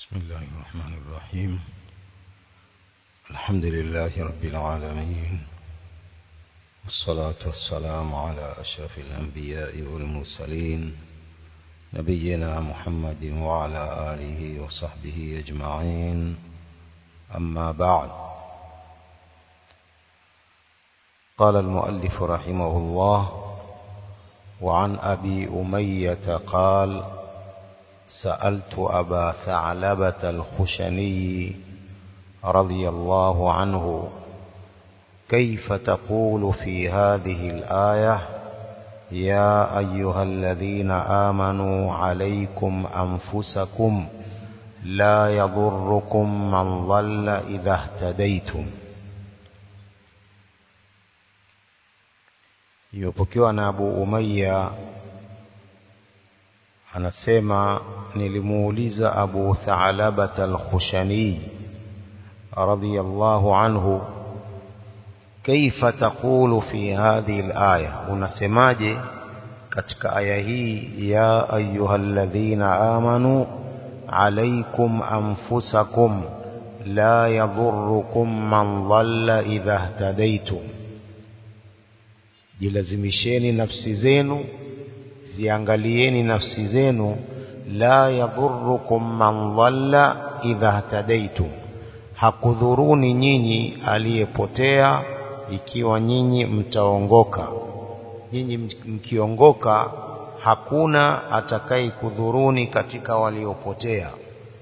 بسم الله الرحمن الرحيم الحمد لله رب العالمين والصلاة والسلام على أشرف الأنبياء والمرسلين نبينا محمد وعلى آله وصحبه أجمعين أما بعد قال المؤلف رحمه الله وعن أبي أمية قال سألت أبا ثعلبة الخشني رضي الله عنه كيف تقول في هذه الآية يا أيها الذين آمنوا عليكم أنفسكم لا يضركم من ضل إذا اهتديتم imepokewa na Abu Umayya anasema nilimuuliza Abu Tha'labat al-Khushani radiyallahu anhu kaifa taqulu fi hadhihi al-aya unasemaje katika aya hii ya ayyuhalladhina amanu alaykum anfusakum la yadhurrukum man dhalla idha ihtadaytum jilazimisheni nafsi zenu ziangalieni nafsi zenu la yadhurukum man dhalla idha hatadaitum hakudhuruni nyinyi aliyepotea ikiwa nyinyi mtaongoka nyinyi mkiongoka hakuna atakayekudhuruni katika waliopotea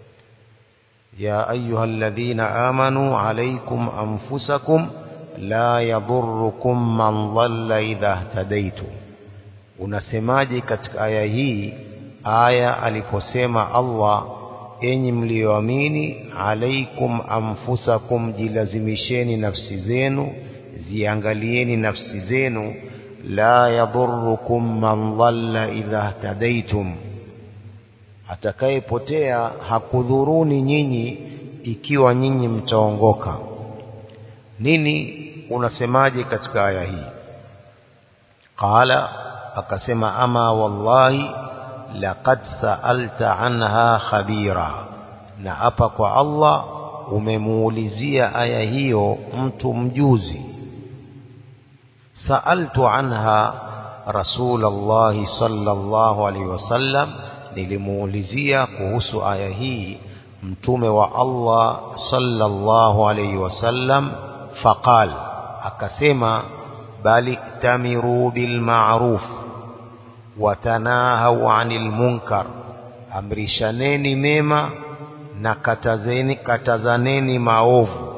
ya ayyuhalladhina amanu alaykum anfusakum la yadhurukum man dhalla idha ihtadaitum unasemaje katika aya hii aya aliposema Allah enyi mlioamini alaikum anfusakum jilazimisheni nafsi zenu ziangalieni nafsi zenu la yadhurukum man dhalla idha ihtadaitum atakayepotea hakudhuruni nyinyi ikiwa nyinyi mtaongoka nini unasemaje katika aya hii qala akasema ama wallahi laqad sa'alta anha khabira na hapa kwa Allah umemuulizia aya hiyo mtu mjuzi sa'altu anha rasulullah sallallahu alaihi wasallam nilimuulizia kuhusu aya hii mtume wa Allah sallallahu alaihi wasallam faqal akasema bali tamiru bil ma'ruf watanahau anil munkar amrishaneni mema na katazeni katazaneni maovu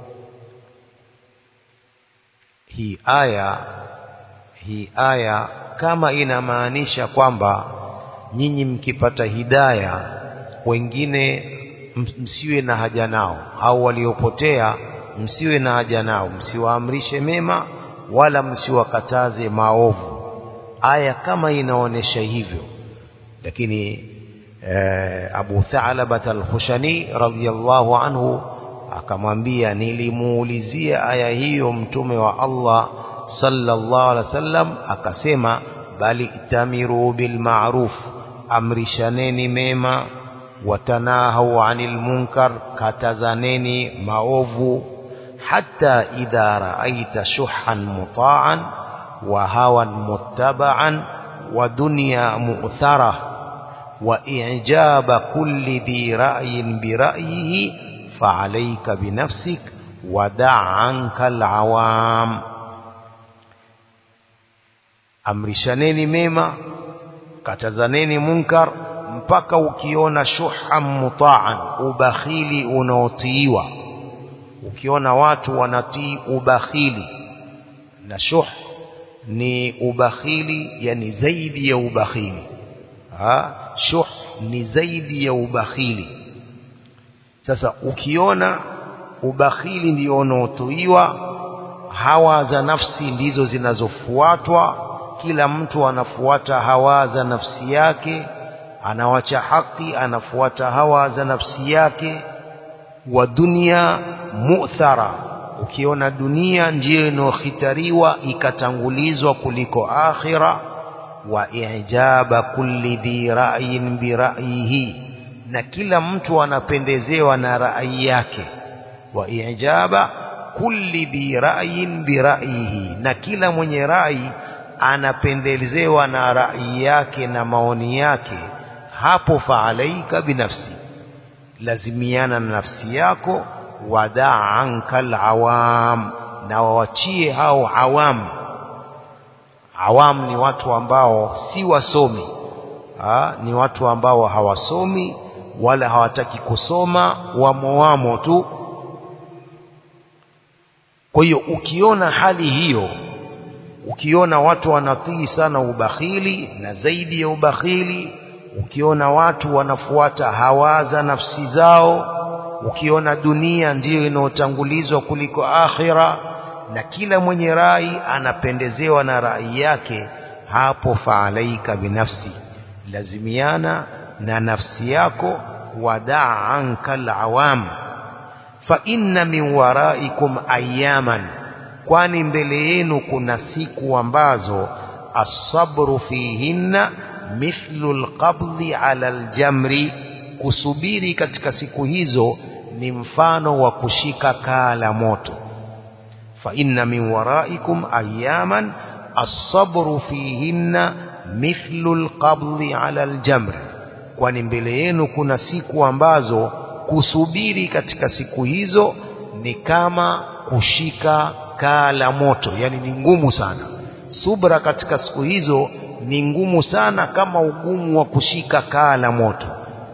hii aya hii aya kama inamaanisha kwamba nyinyi mkipata hidaya wengine msiwe na haja nao au waliopotea msiwe na haja nao msiwaamrishe mema wala msiwakataze maovu aya kama inaonesha hivyo lakini eh, Abu Tha'labat al-Khushani radhiyallahu anhu akamwambia nilimuulizia aya hiyo mtume wa Allah sallallahu alaihi wasallam akasema bali tamiru bil ma'ruf amrishaneni mema watanahau anil munkar katazaneni maovu hatta idha ra'aita shuhan muta'an وهوى متبعا ودنيا مؤثرة وإعجاب كل ذي رأي برأيه فعليك بنفسك ودع عنك العوام amrishaneni mema katazaneni munkar mpaka ukiona shuha mutaan ubakhili unaotiiwa ukiona watu wanatii ubakhili na shuh ni ubakhili yani zaidi ya ubakhili ha shuh ni zaidi ya ubakhili sasa ukiona ubakhili ndio unaotuiwa hawa za nafsi ndizo zinazofuatwa kila mtu anafuata hawa za nafsi yake anawacha haki anafuata hawa za nafsi yake wa dunia mu'thara ukiona dunia ndiyo inohitariwa ikatangulizwa kuliko akhira wa ijaba kulli dhi ra'yin bi ra'yihi na kila mtu anapendezewa na rai yake wa ijaba kulli dhi ra'yin bi ra'yihi na kila mwenye rai anapendezewa na rai yake na maoni yake hapo faalaika binafsi lazimiana na nafsi yako wadaa anka alawam na wawachie hao awam awam ni watu ambao si wasomi ha, ni watu ambao hawasomi wala hawataki kusoma wamo wamo tu kwa hiyo ukiona hali hiyo ukiona watu wanatii sana ubakhili na zaidi ya ubakhili ukiona watu wanafuata hawaza nafsi zao ukiona dunia ndiyo inayotangulizwa kuliko akhira na kila mwenye rai anapendezewa na rai yake hapo faalaika binafsi lazimiana na nafsi yako wadaa anka alawam fa inna min waraikum ayaman kwani mbele yenu kuna siku ambazo asabru fihinna mithlu alqabdhi ala aljamri kusubiri katika siku hizo ni mfano wa kushika kaa la moto fa inna min waraikum ayaman asabru fihinna mithlu alqabdhi ala aljamri kwani mbele yenu kuna siku ambazo kusubiri katika siku hizo ni kama kushika kaa la moto yani ni ngumu sana subra katika siku hizo ni ngumu sana kama ugumu wa kushika kaa la moto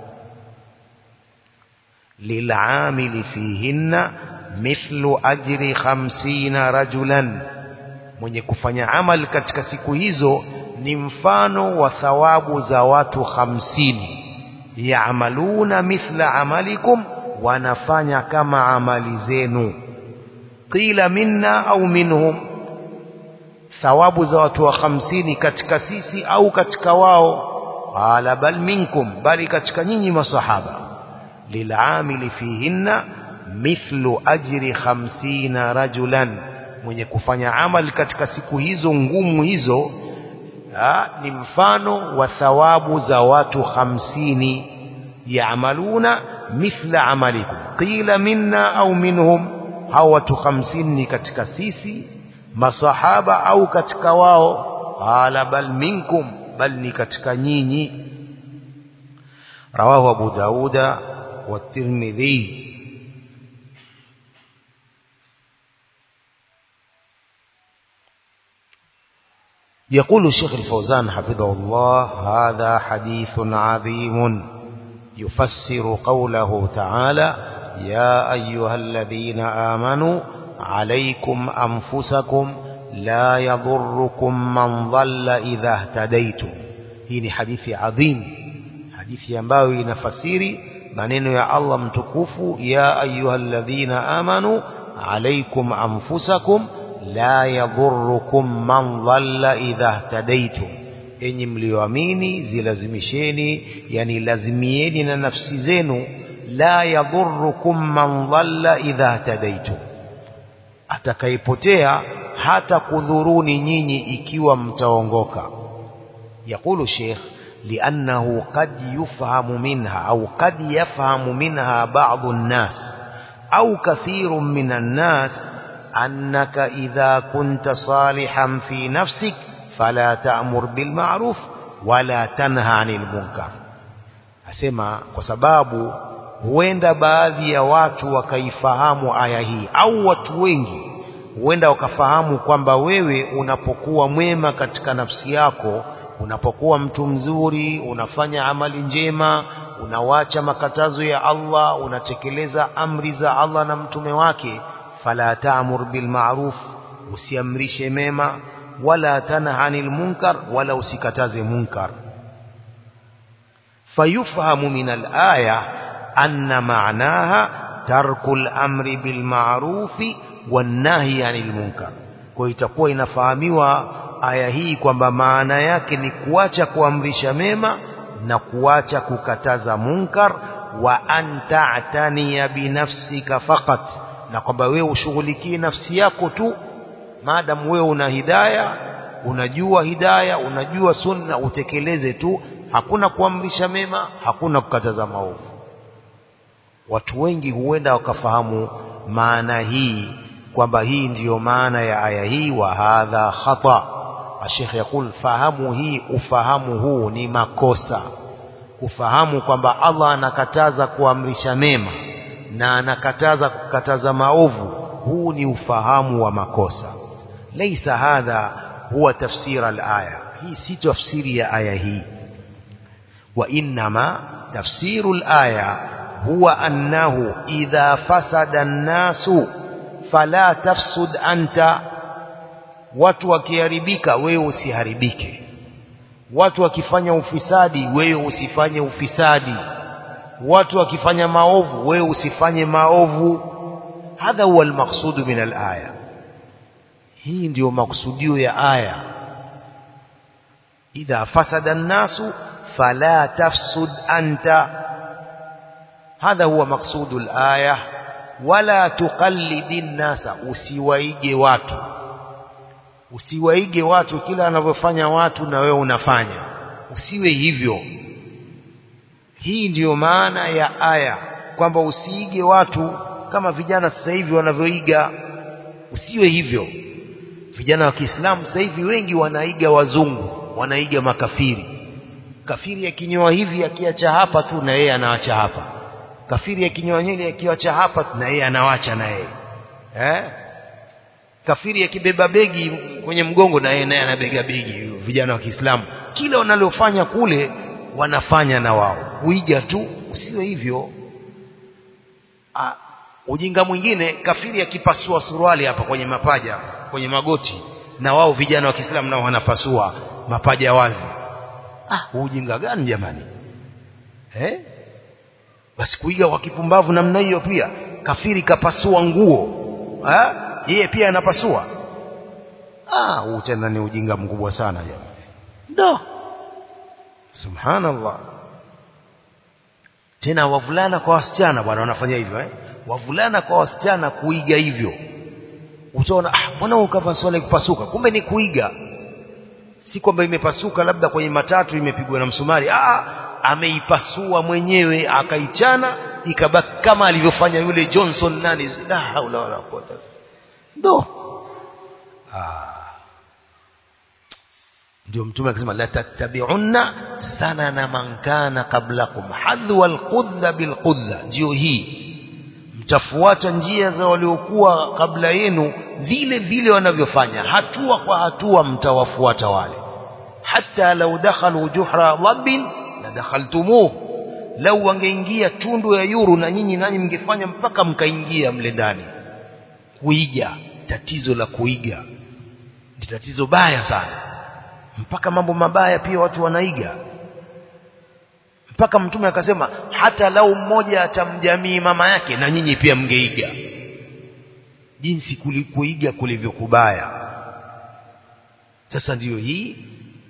lil'amili fihinna mithlu ajri khamsina rajulan mwenye kufanya amal katika siku hizo ni mfano wa thawabu za watu hamsini yaamaluna mithla amalikum wanafanya kama amali zenu qila minna au minhum thawabu za watu wa hamsini katika sisi au katika wao qala bal minkum bali katika nyinyi masahaba lil'amili fihinna mithlu ajri khamsina rajulan mwenye kufanya amali katika siku hizo ngumu hizo ha, ni mfano wa thawabu za watu hamsini yaamaluna mithla amalikum qila minna au minhum hao watu hamsini ni katika sisi masahaba au katika wao qala bal minkum bal ni katika nyinyi rawahu abu dauda والترمذي يقول الشيخ الفوزان حفظه الله هذا حديث عظيم يفسر قوله تعالى يا أيها الذين آمنوا عليكم أنفسكم لا يضركم من ضل إذا اهتديتم هنا حديث عظيم حديث ينبغي نفسيري maneno ya Allah mtukufu ya ayyuhalladhina amanu alaykum anfusakum la yadhurrukum man dhalla idha ihtadaytum enyi mlioamini zilazimisheni yani lazimieni na nafsi zenu la yadhurrukum man dhalla idha ihtadaytum atakayepotea hata kudhuruni nyinyi ikiwa mtaongoka yakulu sheikh لأنه قد يفهم منها أو قد يفهم منها بعض الناس أو كثير من الناس أنك إذا كنت صالحا في نفسك فلا تأمر بالمعروف ولا تنهى عن المنكر أسمع وسباب huenda baadhi ya watu wakaifahamu aya hii au watu wengi huenda wakafahamu kwamba wewe unapokuwa mwema katika nafsi yako unapokuwa mtu mzuri unafanya amali njema unawacha makatazo ya Allah unatekeleza amri za Allah na mtume wake fala ta'mur bil ma'ruf usiamrishe mema wala tanha anil munkar wala usikataze munkar fayufhamu min al aya anna ma'naha tarkul amri bil ma'rufi wan nahyi anil munkar kwa itakuwa inafahamiwa aya hii kwamba maana yake ni kuacha kuamrisha mema na kuacha kukataza munkar wa anta atania binafsika faqat na kwamba wewe ushughulikie nafsi yako tu maadamu wewe una hidaya unajua hidaya unajua sunna utekeleze tu hakuna kuamrisha mema hakuna kukataza maovu watu wengi huenda wakafahamu maana hii kwamba hii ndiyo maana ya aya hii wa hadha khata Sheikh yakul fahamu hii ufahamu huu ni makosa kufahamu kwamba Allah anakataza kuamrisha mema na anakataza kukataza maovu huu ni ufahamu wa makosa laisa hadha huwa tafsir al-aya hii si tafsiri ya aya hii wa inma tafsiru al-aya huwa annahu idha fasada an-nasu fala tafsud anta watu wakiharibika wewe usiharibike watu wakifanya ufisadi wewe usifanye ufisadi watu wakifanya maovu wewe usifanye maovu hadha huwa almaqsudu min alaya hii ndiyo maksudio ya aya idha fasada an-nasu fala tafsud anta hadha huwa maqsudu alaya wala tuqallidi nasa usiwaige watu usiwaige watu kila wanavyofanya watu na wewe unafanya usiwe hivyo hii ndiyo maana ya aya kwamba usiige watu kama vijana sasa hivi wanavyoiga usiwe hivyo vijana wa Kiislamu sasa hivi wengi wanaiga wazungu wanaiga makafiri kafiri akinyoa hivi akiacha hapa tu na yeye anawacha hapa kafiri akinyoa nywele akiacha hapa na yeye anawacha na yeye eh kafiri akibeba begi kwenye mgongo na yeye naye anabega begi vijana wa Kiislamu kila wanalofanya kule wanafanya na wao kuiga tu usiwe hivyo ah, ujinga mwingine kafiri akipasua suruali hapa kwenye mapaja kwenye magoti na wao vijana wa Kiislamu nao wanapasua mapaja wazi ah ujinga gani jamani eh basi kuiga kwa kipumbavu namna hiyo pia kafiri kapasua nguo eh yeye pia anapasua ah huu tena ni ujinga mkubwa sana jamani ndo subhanallah tena wavulana kwa wasichana bwana wanafanya hivyo eh wavulana kwa wasichana kuiga hivyo utaona ah mbona ukavaa swala kupasuka kumbe ni kuiga si kwamba imepasuka labda kwenye matatu imepigwa na msumari ah ameipasua mwenyewe akaichana ikabaki kama alivyofanya yule Johnson nani la haula wala quwwata ndo ah ndio mtume akisema la tattabi'unna sanana man kana qablakum hadwa alqudha bilqudha ndio hii mtafuata njia za waliokuwa kabla yenu vile vile wanavyofanya hatua kwa hatua mtawafuata wale hata lau dakhalu juhra dhabbin la dakhaltumuh lau wangeingia tundu ya yuru na nyinyi nanyi mngefanya mpaka mkaingia mle ndani kuiga tatizo la kuiga ni tatizo baya sana mpaka mambo mabaya pia watu wanaiga mpaka mtume akasema hata lau mmoja atamjamii mama yake na nyinyi pia mngeiga jinsi kulikuiga kulivyokubaya sasa ndiyo hii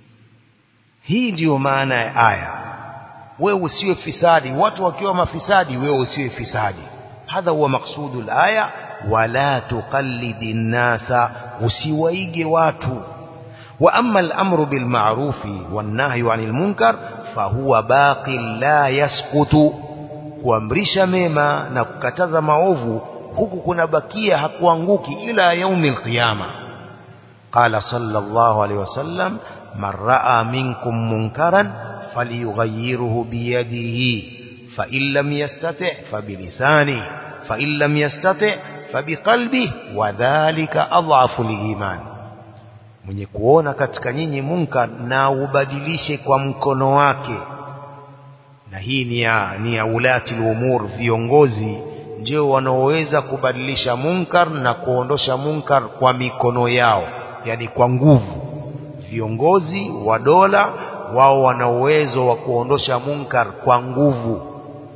hii ndiyo maana ya aya wewe usiwe fisadi watu wakiwa mafisadi wewe usiwe fisadi hadha huwa maksudu aya wala tuqallidi nnasa usiwaige watu wa amma al-amru bil ma'rufi wan nahyu 'anil munkar fahuwa baqi la yasqutu kuamrisha mema na kukataza maovu huku kunabakia hakuanguki ila yaumil qiyama qala sallallahu alayhi wasallam man ra'a minkum munkaran falyughayyirhu biyadihi fa in lam yastati' fa bilisanihi fa in lam yastati' fa biqalbihi wa dhalika adhafu al-iman mwenye kuona katika nyinyi munkar na ubadilishe kwa mkono wake na hii ni ya, ni ya ulati umur viongozi ndio wanaoweza kubadilisha munkar na kuondosha munkar kwa mikono yao yani kwa nguvu viongozi wa dola wao wana uwezo wa kuondosha munkar kwa nguvu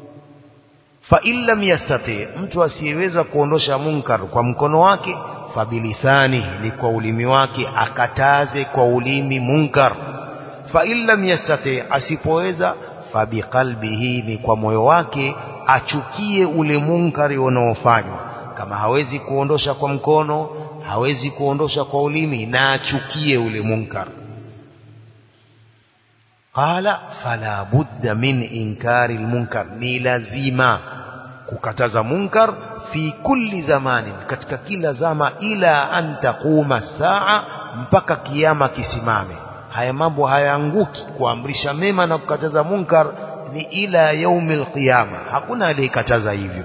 fa illam yastati mtu asiyeweza kuondosha munkar kwa mkono wake fabilisani ni kwa ulimi wake akataze kwa ulimi munkar fa illam yastati asipoweza fabiqalbihi ni kwa moyo wake achukie ule munkari unaofanywa kama hawezi kuondosha kwa mkono hawezi kuondosha kwa ulimi na achukie ule munkar qala fala budda min inkari almunkar ni lazima kukataza munkar fi kulli zamanin katika kila zama ila an taquma saa mpaka kiyama kisimame haya mambo hayaanguki kuamrisha mema na kukataza munkar ni ila yaumil qiyama hakuna aliyekataza hivyo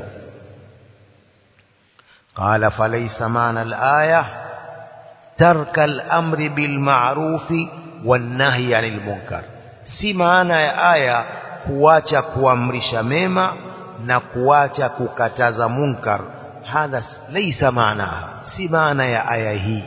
قال فليس معنى الآية ترك الأمر بالمعروف والنهي عن المنكر si maana ya aya kuacha kuamrisha mema na kuacha kukataza munkar hadha laysa maanaha si maana ya aya hii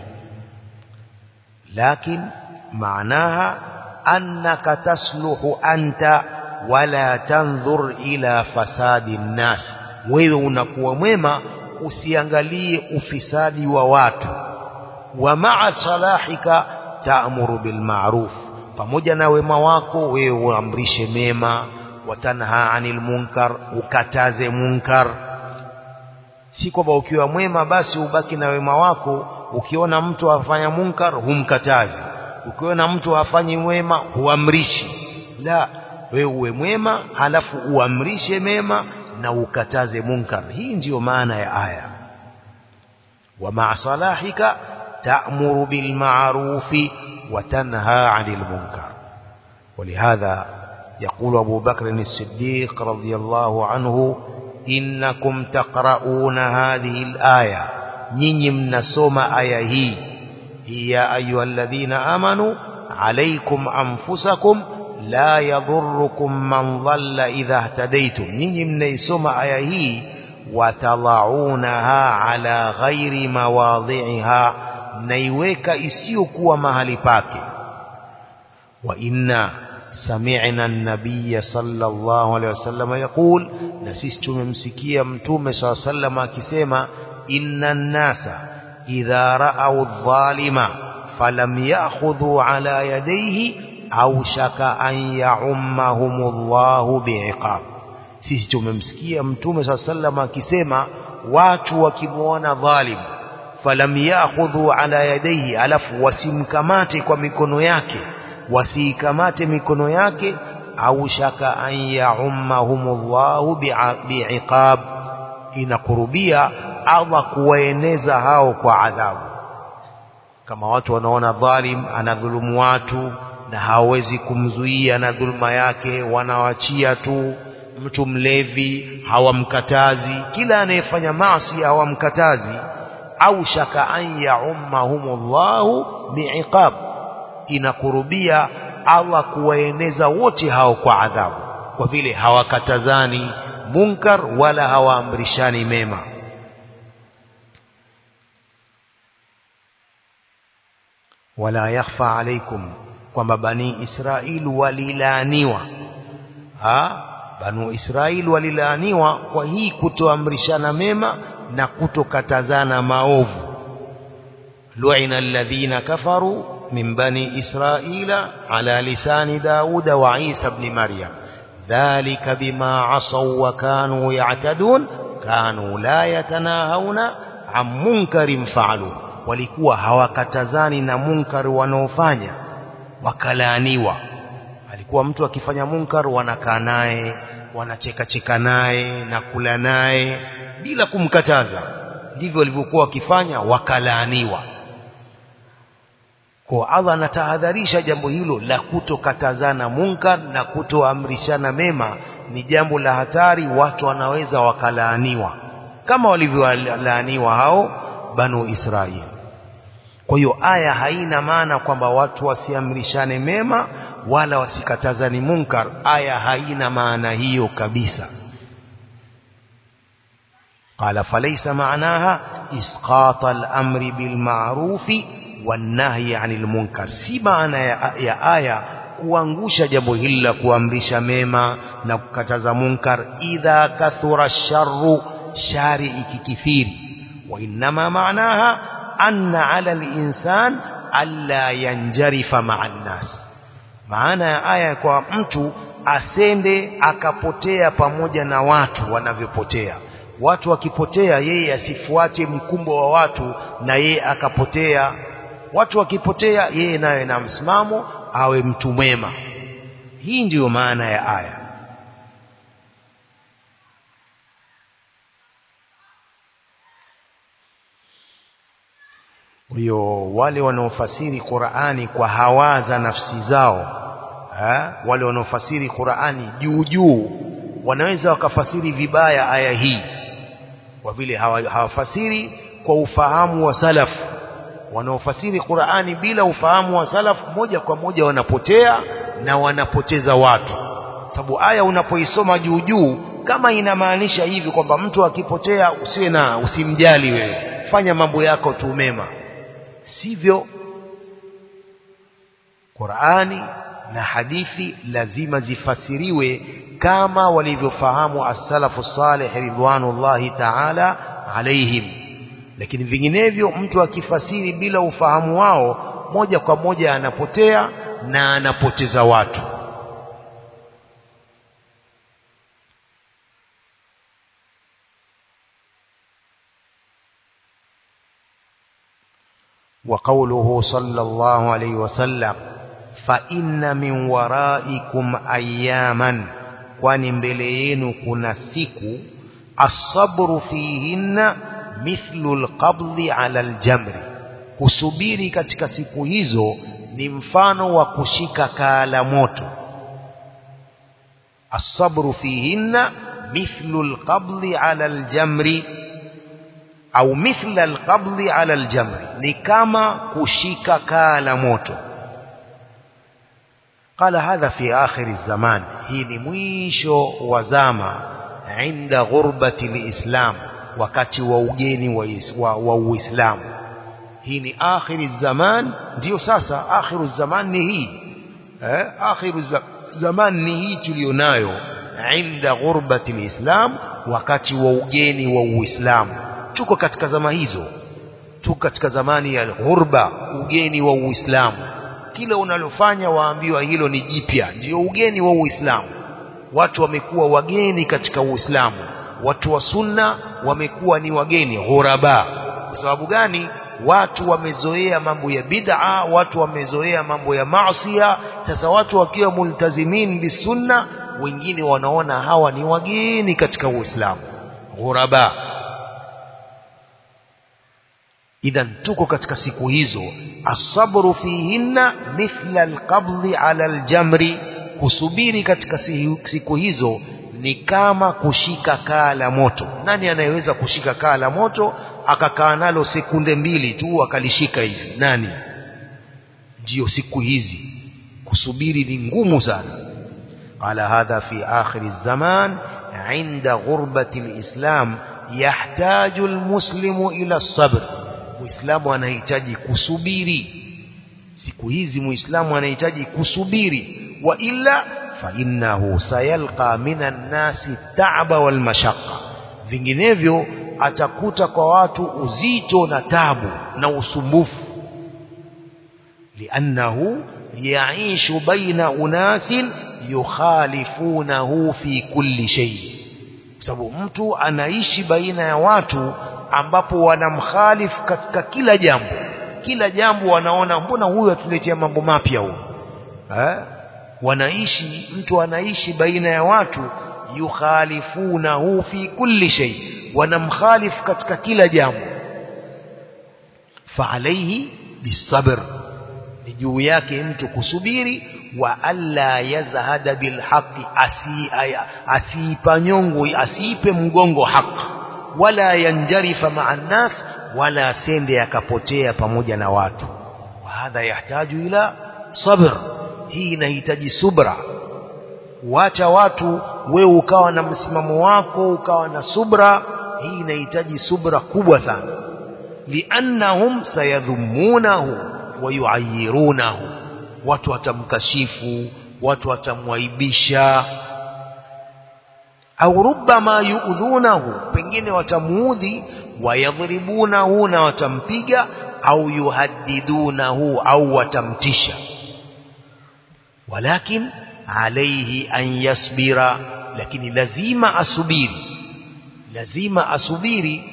lakin maanaha annaka tasluhu anta wala tanzur ila fasadi nnas wewe unakuwa mwema usiangalie ufisadi wa watu wa ma'a salahika ta'muru bil ma'ruf pamoja na wema wako wewe uamrishe mema watanha anil munkar ukataze munkar si kwamba ukiwa mwema basi ubaki na wema wako ukiona mtu afanya munkar humkatazi ukiona mtu hafanyi wema huamrishi la wewe uwe mwema halafu uamrishe mema na ukataze munkar hii ndiyo maana ya aya wa ma'a salahika ta'muru bil ma'rufi wa tanha 'anil munkar ولهذا يقول أبو بكر الصديق رضي الله عنه إنكم تقرؤون هذه الآية نيني من سوما آية هي يا أيها الذين آمنوا عليكم أنفسكم لا يضركم من ضل إذا اهتديتم نيني من سوما آية هي وتضعونها على غير مواضعها نيويك إسيوكوا مهل باكي وإنا سمعنا النبي صلى الله عليه وسلم يقول نسيست ممسكيا متوم صلى الله عليه وسلم كسيما إن الناس إذا رأوا الظالم فلم يأخذوا على يديه أوشك أن يعمهم الله بعقاب sisi tumemsikia mtume saa sallam akisema watu wakimwona dhalim falam yakhudhu ala yadaihi alafu wasimkamate kwa mikono yake wasiikamate mikono yake au shaka an yaummahumullahu biiqab inakurubia Allah kuwaeneza hao kwa adhabu kama watu wanaona dhalim anadhulumu watu na hawezi kumzuia na dhulma yake wanawachia tu mtu mlevi hawamkatazi kila anayefanya maasi hawamkatazi au shaka an yaummahumullahu biiqab inakurubia Allah kuwaeneza wote hao kwa adhabu kwa vile hawakatazani munkar wala hawaamrishani mema wala yakhfa alaikum kwamba bani Israil walilaaniwa ha banu Israil walilaaniwa kwa hii kutoamrishana mema na kutokatazana maovu lu'ina alladhina kafaru من بني إسرائيل على لسان داود وعيسى بن مريم ذلك بما عصوا وكانوا يعتدون كانوا لا يتناهون عن منكر فعلوا walikuwa hawakatazani na munkar wanaofanya wakalaaniwa alikuwa mtu akifanya munkar wanakaa naye wanacheka cheka naye na kula naye bila kumkataza ndivyo walivyokuwa wakifanya wakalaaniwa kwa Allah anatahadharisha jambo hilo la kutokatazana munkar na kutoamrishana mema ni jambo la hatari watu wanaweza wakalaaniwa kama walivyolaaniwa hao banu Israeli kwa hiyo aya haina maana kwamba watu wasiamrishane mema wala wasikatazani munkar aya haina maana hiyo kabisa قال فليس معناها إسقاط الأمر بالمعروف والنهي عن المنكر si maana ya, ya aya kuangusha jambo hili la kuamrisha mema na kukataza munkar idha kathura sharru shari ikikithiri wa inma maanaha anna ala al-insan alla yanjarifa ma'a an-nas maana ya aya kwa mtu asende akapotea pamoja na watu wanavyopotea watu wakipotea yeye asifuate mkumbo wa watu na yeye akapotea watu wakipotea yeye naye na msimamo awe mtu mwema hii ndiyo maana ya aya kwa hiyo wale wanaofasiri Qur'ani kwa hawa za nafsi zao ha? wale wanaofasiri Qur'ani juu juu wanaweza wakafasiri vibaya aya hii kwa vile hawafasiri kwa ufahamu wa salaf wanaofasiri Qur'ani bila ufahamu wa salaf moja kwa moja wanapotea na wanapoteza watu sababu aya unapoisoma juu juu kama inamaanisha hivi kwamba mtu akipotea usiwe na usimjali wewe fanya mambo yako tu mema sivyo Qur'ani na hadithi lazima zifasiriwe kama walivyofahamu as-salafu salih ridwanullahi ta'ala alaihim lakini vinginevyo mtu akifasiri bila ufahamu wao moja kwa moja anapotea na anapoteza watu وقوله صلى الله عليه وسلم فإن من ورائكم أياما kwani mbele yenu kuna siku asabru fihinna mithlu alqabdi ala aljamri kusubiri katika siku hizo ni mfano wa kushika kaa la moto asabru fihinna mithlu alqabdi ala aljamri au mithla alqabdi ala aljamri ni kama kushika kaa la moto قال هذا في آخر الزمان هي مwisho wa zama عند غربة الإسلام wakati wa ugeni wa, wa Uislamu hii ni akhiri zaman ndio sasa akhiru zaman ni hii eh akhiru zaman ni hii tulionayo inda ghurbati alislam wakati wa ugeni wa Uislamu tuko katika zama hizo tuko katika zamani ya ghurba ugeni wa Uislamu kila unalofanya waambiwa hilo ni jipya ndio ugeni wa Uislamu watu wamekuwa wageni katika Uislamu watu wa sunna wamekuwa ni wageni ghuraba kwa sababu gani watu wamezoea mambo ya bid'a watu wamezoea mambo ya maasiya sasa watu wakiwa multazimin bisunna wengine wanaona hawa ni wageni katika Uislamu ghuraba idhan tuko katika siku hizo asabru fihinna mithla alqabdi ala aljamri kusubiri katika siku hizo ni kama kushika kaa la moto nani anayeweza kushika kaa la moto akakaa nalo sekunde mbili tu akalishika hivi nani ndio siku hizi kusubiri ni ngumu sana qala hadha fi akhir الزمان عند غربة الإسلام يحتاج المسلم إلى الصبر muislamu anahitaji kusubiri siku hizi muislamu anahitaji kusubiri wa illa fa innahu sayalqa minan nasi ta'ba wal mashaqqa vinginevyo atakuta kwa watu uzito na tabu na usumbufu liannahu yaishu baina unasin yukhalifunahu fi kulli shay sababu mtu anaishi baina ya watu ambapo wanamkhalifu katika kila jambo kila jambo wanaona mbona huyu atuletea mambo mapya huyu eh wanaishi mtu anaishi baina ya watu yukhalifunahu fi kulli shay wanamkhalifu katika kila jambo fa alayhi bisabr ni juu yake mtu kusubiri wa alla yazhada bilhaqi asi asiipa nyongo asiipe mgongo haki wala yanjarifa maa nnas wala sende akapotea pamoja na watu wa hadha yahtaju ila sabr hii inahitaji subra wacha watu wewe ukawa na msimamo wako ukawa na subra hii inahitaji subra kubwa sana liannahum sayadhumunahu wa yuayirunahu watu watamkashifu watu watamwaibisha au rubbama yuudhunahu pengine watamuudhi wayadhribunahu na watampiga au yuhaddidunahu au watamtisha walakin alayhi an yasbira lakini lazima asubiri lazima asubiri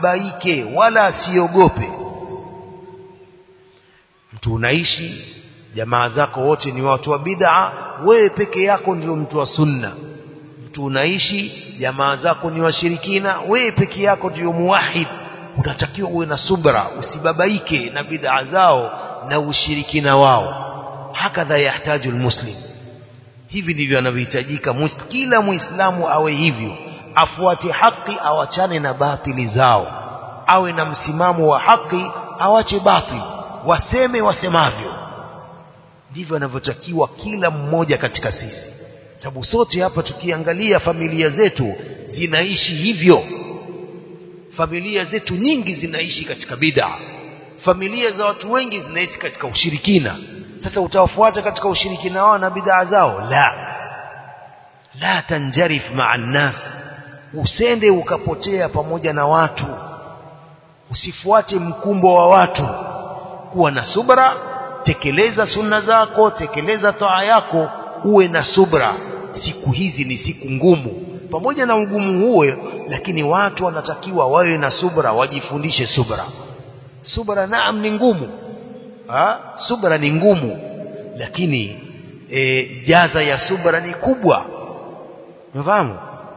asibabaike wala asiogope mtu unaishi jamaa zako wote ni watu wa bid'a wewe peke yako ndio mtu wa sunna mtu unaishi jamaa zako ni washirikina wewe peke yako ndio muwahid unatakiwa uwe na subra usibabaike na bid'a zao na ushirikina wao hakadha yahtaju almuslim hivi ndivyo anavyohitajika kila muislamu awe hivyo afuate haki awachane na batili zao awe na msimamo wa haki awache batili waseme wasemavyo ndivyo anavyotakiwa kila mmoja katika sisi sababu sote hapa tukiangalia familia zetu zinaishi hivyo familia zetu nyingi zinaishi katika bid'a familia za watu wengi zinaishi katika ushirikina sasa utawafuata katika ushirikina wao na bid'a zao la la tanjarif ma'a nas usende ukapotea pamoja na watu usifuate mkumbo wa watu kuwa na subra tekeleza sunna zako tekeleza taa yako uwe na subra siku hizi ni siku ngumu pamoja na ugumu huo lakini watu wanatakiwa wawe na subra wajifundishe subra subra naam ni ngumu ha? subra ni ngumu lakini e, jaza ya subra ni kubwa unafahamu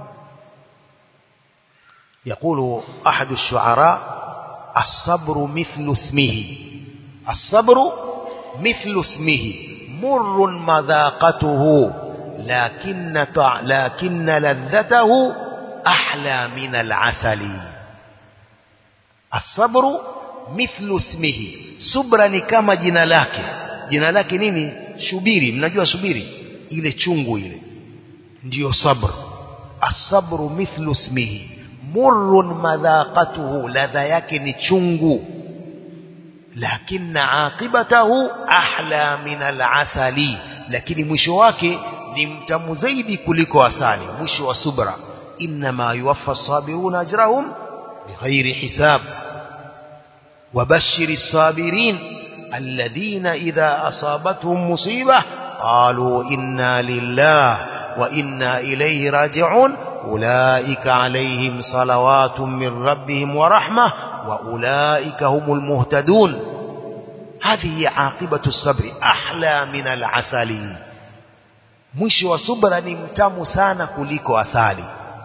يقول أحد الشعراء الصبر مثل اسمه الصبر مثل اسمه مر مذاقته لكن لكن لذته أحلى من العسل الصبر مثل اسمه subra ni kama jina lake jina lake nini shubiri mnajua subiri ile chungu ile ndiyo sabr asabru mithlu ismihi murrun madhaqatuhu ladha yake ni chungu lakini aqibatahu ahla min alasali lakini mwisho wake ni mtamu zaidi kuliko asali mwisho wa subra inma yuwaffa as-sabiruna ajrahum bighairi hisab وبشر الصابرين الذين إذا أصابتهم مصيبة قالوا إنا لله وإنا إليه راجعون أولئك عليهم صلوات من ربهم ورحمة وأولئك هم المهتدون هذه عاقبة الصبر أحلى من العسل مش وصبر نمتم سانا كليك أسالي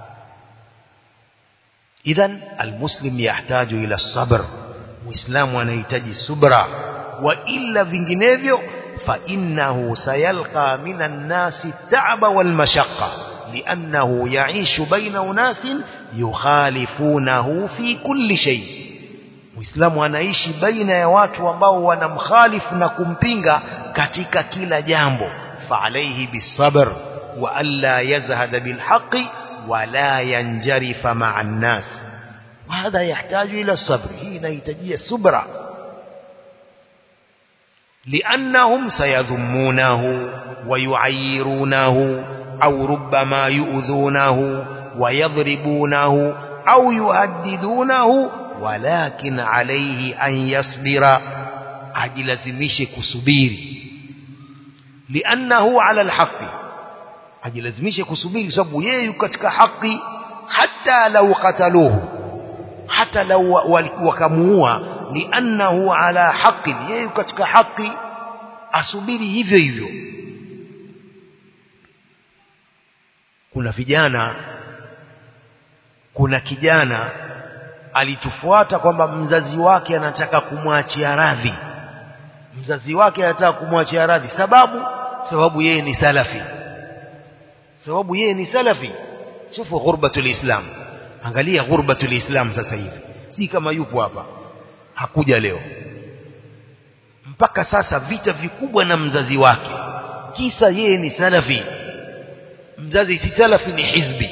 إذن المسلم يحتاج إلى الصبر muislamu anahitaji subra wa illa vinginevyo fa innahu sayalqa minan nasi ta'ba wal mashaqqa li'annahu ya'ishu baina unasin yukhalifunahu fi kulli shay muislamu anaishi baina ya watu ambao wanamkhalifu na kumpinga katika kila jambo fa alayhi bisabr wa alla yazhada bilhaqqi wa la yanjarifa ma'an nas وهذا يحتاج إلى الصبر هنا يتجي الصبر لأنهم سيذمونه ويعيرونه أو ربما يؤذونه ويضربونه أو يهددونه ولكن عليه أن يصبر أجلزمش كسبير لأنه على الحق أجلزمش كسبير سبو يكتك حقي حتى لو قتلوه hata lau wakamuua liannahu ala haqqin yeye katika haki asubiri hivyo hivyo kuna vijana kuna kijana alitufuata kwamba mzazi wake anataka kumwachia radhi mzazi wake anataka kumwachia radhi sababu sababu yeye ni salafi sababu yeye ni salafi shufu ghurbatul islam angalia ghurbatul islam sasa hivi si kama yupo hapa hakuja leo mpaka sasa vita vikubwa na mzazi wake kisa yeye ni salafi mzazi si salafi ni hizbi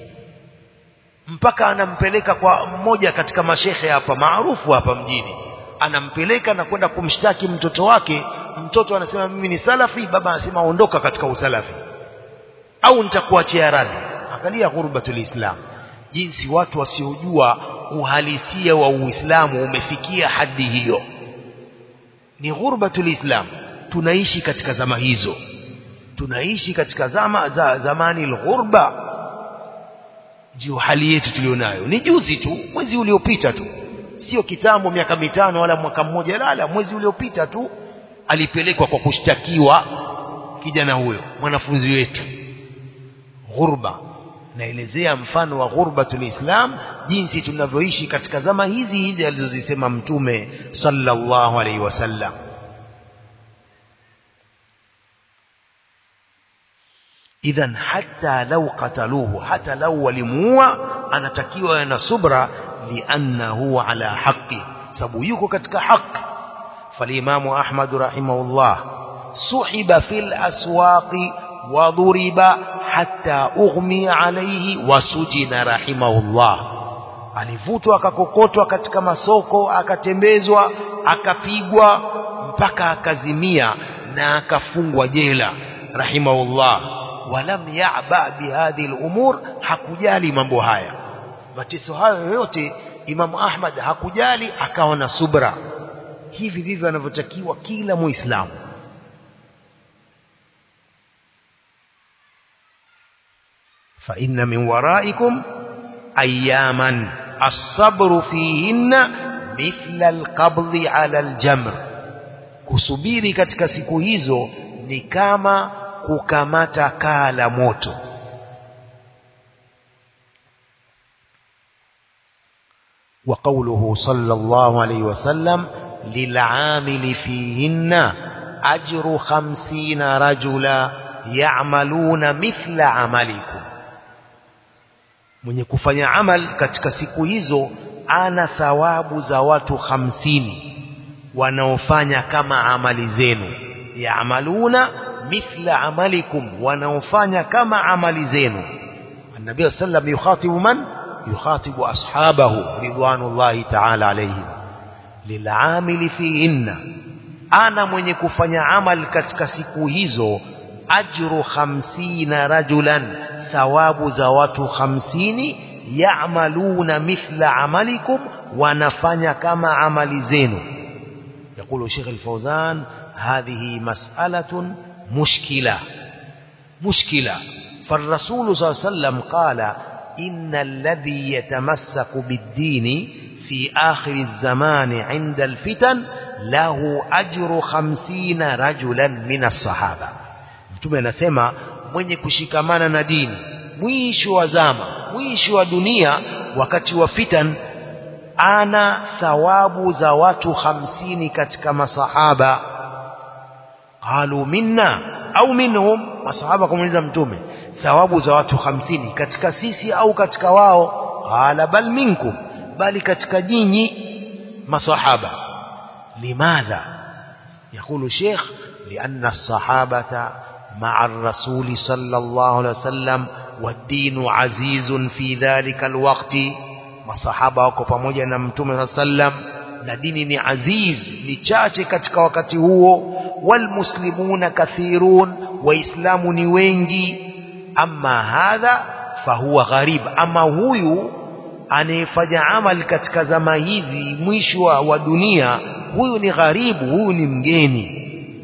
mpaka anampeleka kwa mmoja katika mashehe hapa maarufu hapa mjini anampeleka na kwenda kumshtaki mtoto wake mtoto anasema mimi ni salafi baba anasema ondoka katika usalafi au nitakuachia radhi angalia ghurbatul islam jinsi watu wasiojua uhalisia wa Uislamu umefikia hadi hiyo ni ghurbatul islam tunaishi katika zama hizo tunaishi katika zama za zamani alghurba ndio hali yetu tulionayo ni juzi tu mwezi uliopita tu sio kitambo miaka mitano wala mwaka mmoja lala mwezi uliopita tu alipelekwa kwa kushtakiwa kijana huyo mwanafunzi wetu ghurba naelezea mfano wa ghurbatul islam jinsi tunavyoishi katika zama hizi hizi alizozisema mtume sallallahu alaihi wasallam idhan hatta lau qataluhu hata lau walimuua anatakiwa na subra liannahu ala haqi sababu yuko katika haki فالإمام أحمد رحمه الله سحب في الأسواق وضرب حتى أغمي عليه وسجن رحمه الله alivutwa akakokotwa katika masoko akatembezwa akapigwa mpaka akazimia na akafungwa jela rahimahullah walam yaba bihadhihi lumur hakujali mambo haya mateso hayo yote imamu ahmad hakujali akawa na subra hivi ndivyo anavyotakiwa kila muislamu fa inna min waraikum ayaman as-sabru fihinna mithla al-qabdi ala al-jamr kusubiri katika siku hizo ni kama kukamata kaa la moto وقوله صلى الله عليه وسلم للعامل فيهن أجر خمسين رجلا يعملون مثل عملكم mwenye kufanya amal katika siku hizo ana thawabu za watu hamsini wanaofanya kama amali zenu yaamaluna mithla amalikum wanaofanya kama amali zenu النبي صلى الله عليه وسلم يخاطب من يخاطب أصحابه رضوان الله تعالى عليهم lilamili fihinna ana mwenye kufanya amal katika siku hizo ajru hamsina rajulan thawabu za watu hamsini yamaluna mithla amalikum wanafanya kama amali zenu يقول شيخ الفوزان هذه مسألة مشكلة مشكلة فالرسول صلى الله عليه وسلم قال إن الذي يتمسك بالدين في آخر الزمان عند الفتن له أجر خمسين رجلا من الصحابة mtume anasema mwenye kushikamana na dini mwisho wa zama mwisho wa dunia wakati wa fitan ana thawabu za watu hamsini katika masahaba qalu minna au minhum masahaba kumuuliza mtume thawabu za watu hamsini katika sisi au katika wao qala bal minkum bali katika nyinyi masahaba limadha يقول شيخ لأن الصحابة مع الرسول صلى الله عليه وسلم والدين عزيز في ذلك الوقت masahaba wako pamoja na mtume sallam na dini ni aziz ni chache katika wakati huo walmuslimuna kathirun waislamu ni wengi ama hadha fahuwa gharib ama huyu anayefanya amal katika zama hizi mwisho wa dunia huyu ni gharibu huyu ni mgeni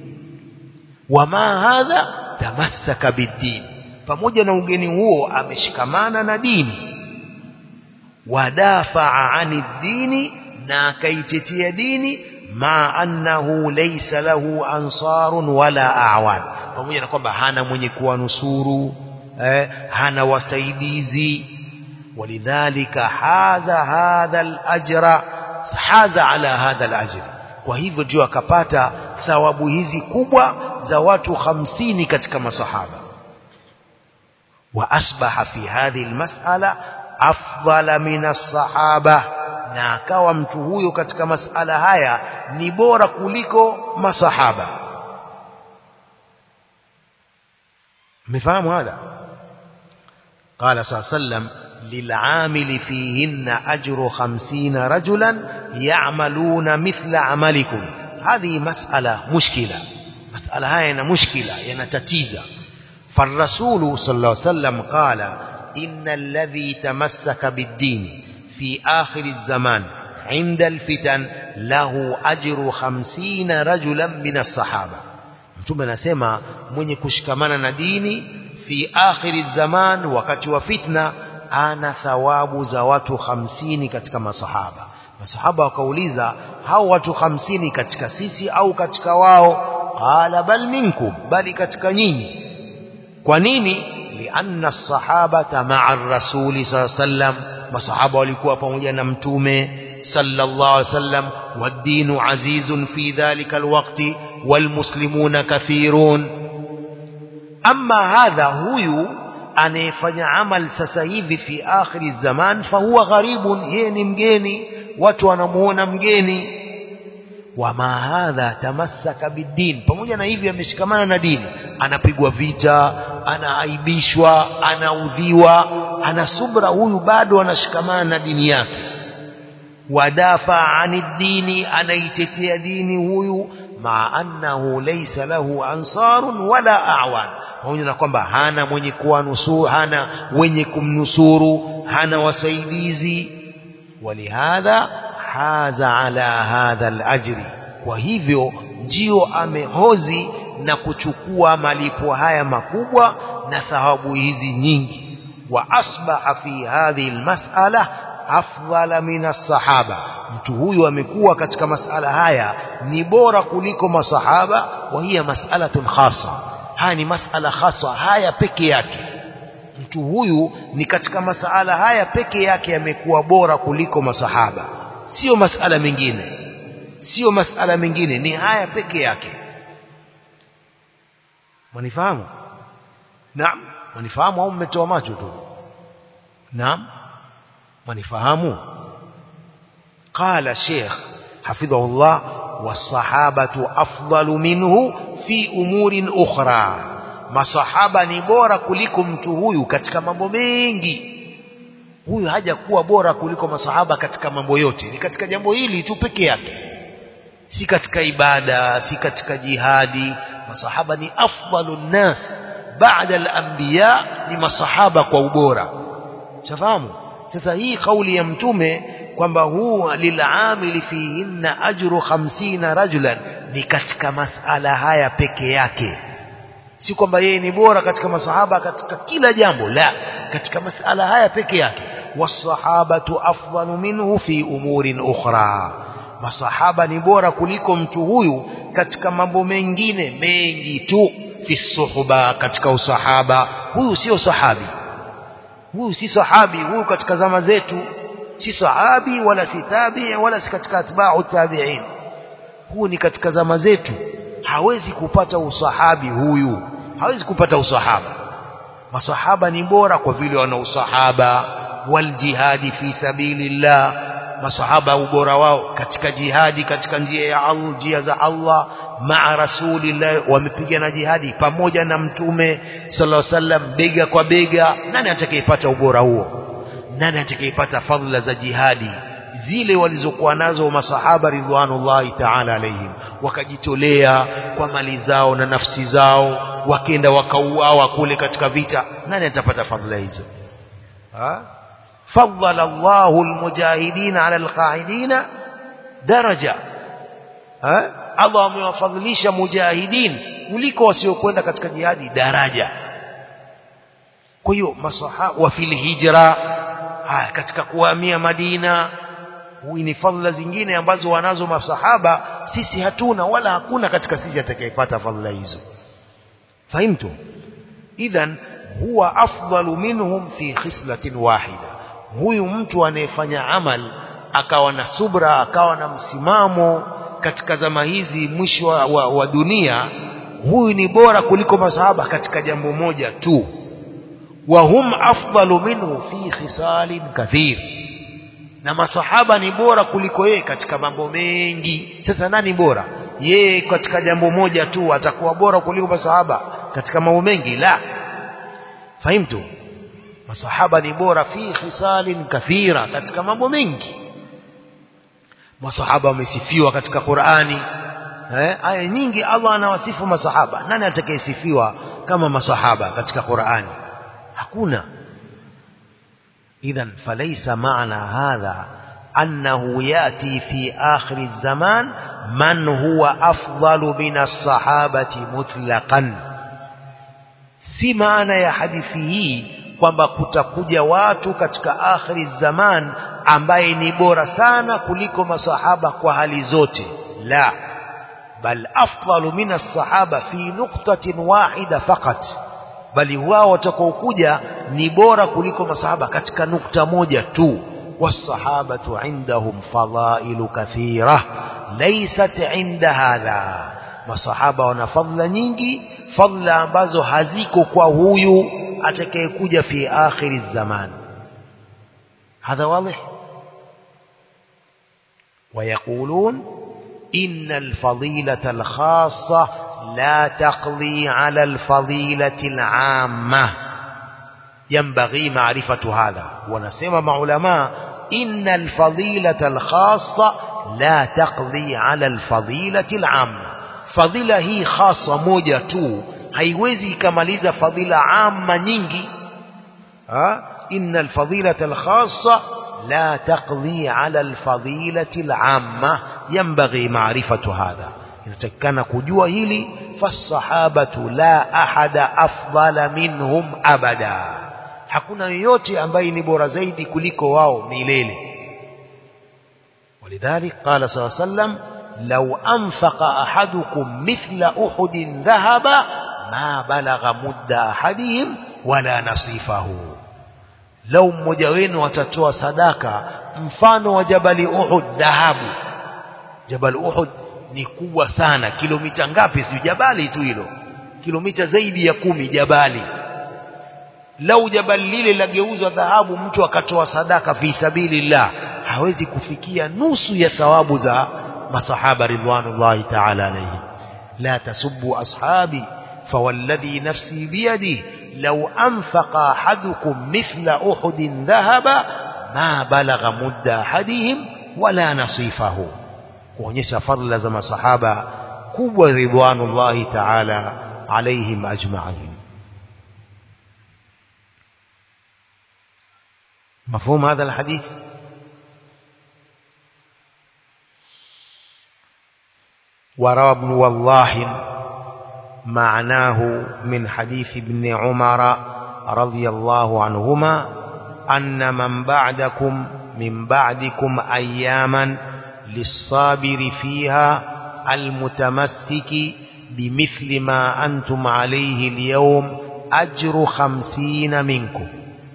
wama hadha tamassaka biddin pamoja na ugeni huo ameshikamana na dini wadafaa ani dini na akaitetea dini ma annahu laysa lahu ansarun wala awan pamoja na kwamba hana mwenye kuwanusuru eh, hana wasaidizi walidhalika hadha hadha alajra haza ala hadha alajr kwa hivyo ndio akapata thawabu hizi kubwa za watu hamsini katika masahaba wa asbaha fi hadhihi almas'ala afdala min as-sahaba na akawa mtu huyo katika masala haya ni bora kuliko masahaba mmefahamu hadha قال صلى الله عليه وسلم للعامل فيهن أجر خمسين رجلا يعملون مثل عملكم هذه مسألة مشكلة مسألة هاي مشكلة ينتتيزة فالرسول صلى الله عليه وسلم قال إن الذي تمسك بالدين في آخر الزمان عند الفتن له أجر خمسين رجلا من الصحابة mtume anasema mwenye kushikamana na dini fi akhiri zaman wakati wa fitna ana thawabu za watu hamsini katika masahaba masahaba wakauliza hao watu hamsini katika sisi au katika wao qala bal minkum bali katika nyinyi kwa nini lianna as-sahabata ma'a ar-rasuli sallam masahaba walikuwa pamoja na mtume sallallahu alaihi wasallam wad-dinu azizun fi dhalika al-waqti wal-muslimuna kathirun amma hadha huyu anayefanya amal sasa hivi fi akhiri zaman fahuwa gharibun yeye ni mgeni watu wanamuona mgeni wama hadha tamassaka bidin pamoja na hivi ameshikamana na dini anapigwa vita anaaibishwa anaudhiwa ana subra huyu bado anashikamana na dini yake wadafa ani dini anaitetea dini huyu ma annahu laysa lahu ansarun wala a'wan pamoja na kwamba hana mwenye kuwanusuru hana wenye kumnusuru hana wasaidizi walihadha haza ala hadha alajri kwa hivyo ndio amehozi na kuchukua malipo haya makubwa na thawabu hizi nyingi wa asbaha fi hadhihi almas'ala afdala min as-sahaba mtu huyu amekuwa katika masala haya ni bora kuliko masahaba wa hiya mas'alatun khassa haya ni masala khasa haya peke yake mtu huyu ni katika masala haya peke yake amekuwa bora kuliko masahaba sio masala mengine sio masala mengine ni haya peke yake manifahamu naam manifahamu au mmetoa macho tu naam manifahamu قال الشيخ حفظه الله والصحابة أفضل منه fi umurin ukhra masahaba ni bora kuliko mtu huyu katika mambo mengi huyu haja kuwa bora kuliko masahaba katika mambo yote ni katika jambo hili tu peke yake si katika ibada si katika jihadi masahaba ni afdalu nnas baada al-anbiya ni masahaba kwa ubora shafahamu sasa hii kauli ya mtume kwamba huu lilamili fihinna ajru 50 rajulan ni katika masala haya peke yake si kwamba yeye ni bora katika masahaba katika kila jambo la katika masala haya peke yake wasahabatu afdalu minhu fi umurin ukhra masahaba ni bora kuliko mtu huyu katika mambo mengine mengi tu fi suhba katika usahaba huyu sio sahabi huyu si sahabi huyu katika zama zetu si sahabi wala si tabi wala si katika atba'u tabi'in huu ni katika zama zetu hawezi kupata usahabi huyu hawezi kupata usahaba masahaba ni bora kwa vile wana usahaba wal jihadi fi sabilillah masahaba ubora wao katika jihadi katika njia ya Allah njia za Allah maa rasulillah wamepigana jihadi pamoja na mtume sallallahu alaihi wasallam bega kwa bega nani atakayepata ubora huo nani atakayepata fadhila za jihadi zile walizokuwa nazo masahaba ridwanullahi ta'ala alaihim wakajitolea kwa mali zao na nafsi zao wakenda wakauawa kule katika vita nani atapata fadhila hizo ha faddala Allahu almujahidina ala alqa'idina daraja ha Allah amewafadhilisha mujahidin kuliko wasiokwenda katika jihadi daraja kwa hiyo masahaba wa fil hijra haya katika kuhamia Madina huyu ni fadhila zingine ambazo wanazo masahaba sisi hatuna wala hakuna katika sisi atakayepata fadhila hizo fahimtu idhan huwa afdalu minhum fi khislatin wahida huyu mtu anayefanya amal akawa na subra akawa na msimamo katika zama hizi mwisho wa, wa, wa dunia huyu ni bora kuliko masahaba katika jambo moja tu وهم أفضل منه في خصال كثير na masahaba ni bora kuliko yeye katika mambo mengi sasa nani bora yeye katika jambo moja tu atakuwa bora kuliko masahaba katika mambo mengi la fahimtu masahaba ni bora fi khisalin kathira katika mambo mengi masahaba wamesifiwa katika Qur'ani eh aya nyingi Allah anawasifu masahaba nani atakayesifiwa kama masahaba katika Qur'ani hakuna idhan falaysa maana hadha annahu yati fi akhir zaman man huwa afdalu min as-sahabati mutlaqan si maana ya hadithi hii kwamba kutakuja watu katika akhiri zaman ambaye ni bora sana kuliko masahaba kwa hali zote la bal afdalu min as-sahaba fi nuqtatin wahida faqat bali wao watakaokuja ni bora kuliko masahaba katika nukta moja tu والصحابة عندهم فضائل كثيرة ليست عند هذا masahaba wana fadhila nyingi fadhila ambazo haziko kwa huyu atakayekuja fi akhiri zaman hadha wadih ويقولون إن الفضيلة الخاصة لا تقضي على الفضيلة العامة ينبغي معرفة هذا ونسمى مع علماء إن الفضيلة الخاصة لا تقضي على الفضيلة العامة فضيلة هي خاصة موجة تو haiwezi ikamaliza fadhila amma nyingi ha? inna alfadilata alkhassa la taqdi ala alfadilati alamma yanbaghi ma'rifatu hadha inatakikana kujua hili fasahabatu la ahada afdala minhum abada hakuna yoyote ambaye ni bora zaidi kuliko wao milele ولذلك قال صلى الله عليه وسلم لو أنفق أحدكم مثل أحد ذهب ما بلغ مد أحدهم ولا نصيفه لو mmoja wenu watatoa sadaka mfano wa jabali Uhud dhahabu jabal Uhud ni kubwa sana kilomita ngapi sio jabali tu hilo kilomita zaidi ya kumi jabali lau jabali lile lageuzwa dhahabu mtu akatoa sadaka fi sabilillah hawezi kufikia nusu ya thawabu za masahaba ridwanullahi ta'ala alayhi la tasubbu ashabi فوالذي نفسي بيده لو أنفق أحدكم مثل أحد ذهب ما بلغ مد أحدهم ولا نصيفه kuonyesha fadhila za masahaba kubwa ridwanullahi ta'ala alaihim ajma'in مفهوم هذا الحديث وروى ابن والله معناه من حديث ابن عمر رضي الله عنهما أن من بعدكم من بعدكم أياما للصابر فيها المتمسك بمثل ما أنتم عليه اليوم أجر خمسين منكم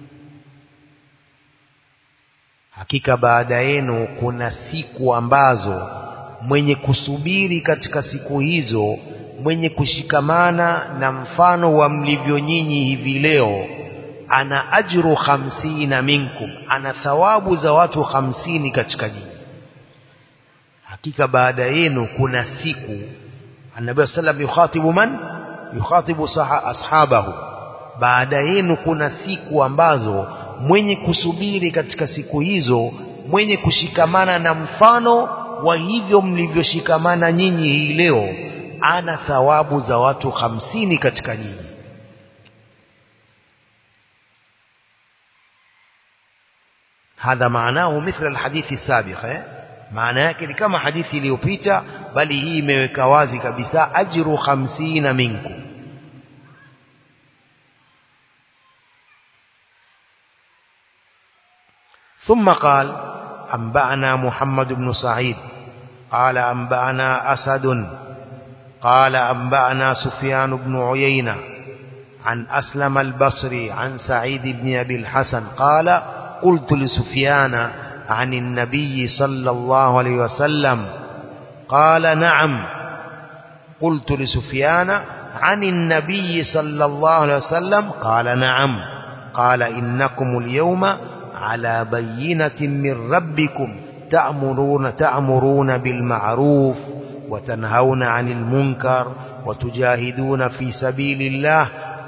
hakika baada yenu kuna siku ambazo mwenye kusubiri katika siku hizo mwenye kushikamana na mfano wa mlivyo nyinyi hivi leo ana ajru hamsina minkum ana thawabu za watu hamsini katika nyinyi hakika baada yenu kuna siku annabi sallam yukhatibu man yukhatibu ashabahu baada yenu kuna siku ambazo mwenye kusubiri katika siku hizo mwenye kushikamana na mfano wa hivyo mlivyoshikamana nyinyi hii leo ana thawabu za watu hamsini katika nyinyi hadha maanahu mithla alhadithi sabiq eh? maana yake ni kama hadithi iliyopita bali hii imeweka wazi kabisa ajru hamsina minkum ثم قال أنبأنا محمد بن سعيد قال أنبأنا أسد قال أنبأنا سفيان بن عيينة عن أسلم البصري عن سعيد بن أبي الحسن قال قلت لسفيان عن النبي صلى الله عليه وسلم قال نعم قلت لسفيان عن النبي صلى الله عليه وسلم قال نعم قال إنكم اليوم على بينة من ربكم تأمرون تأمرون بالمعروف وتنهون عن المنكر وتجاهدون في سبيل الله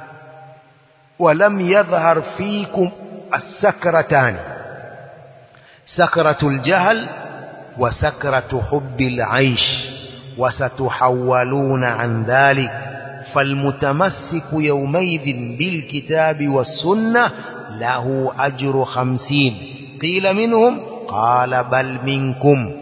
ولم يظهر فيكم السكرتان سكرة الجهل وسكرة حب العيش وستحولون عن ذلك فالمتمسك يومئذ بالكتاب والسنة له أجر خمسين قيل منهم قال بل منكم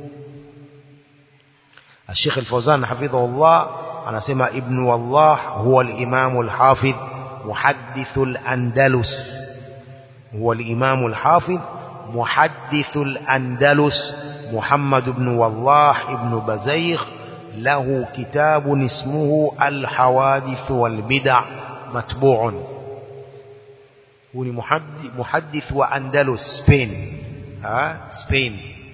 الشيخ الفوزان حفظه الله أنا سمع ابن والله هو الإمام الحافظ محدث الأندلس هو الإمام الحافظ محدث الأندلس محمد بن والله ابن بزيخ له كتاب اسمه الحوادث والبدع مطبوع هو محدث, محدث وأندلس سبين ها سبين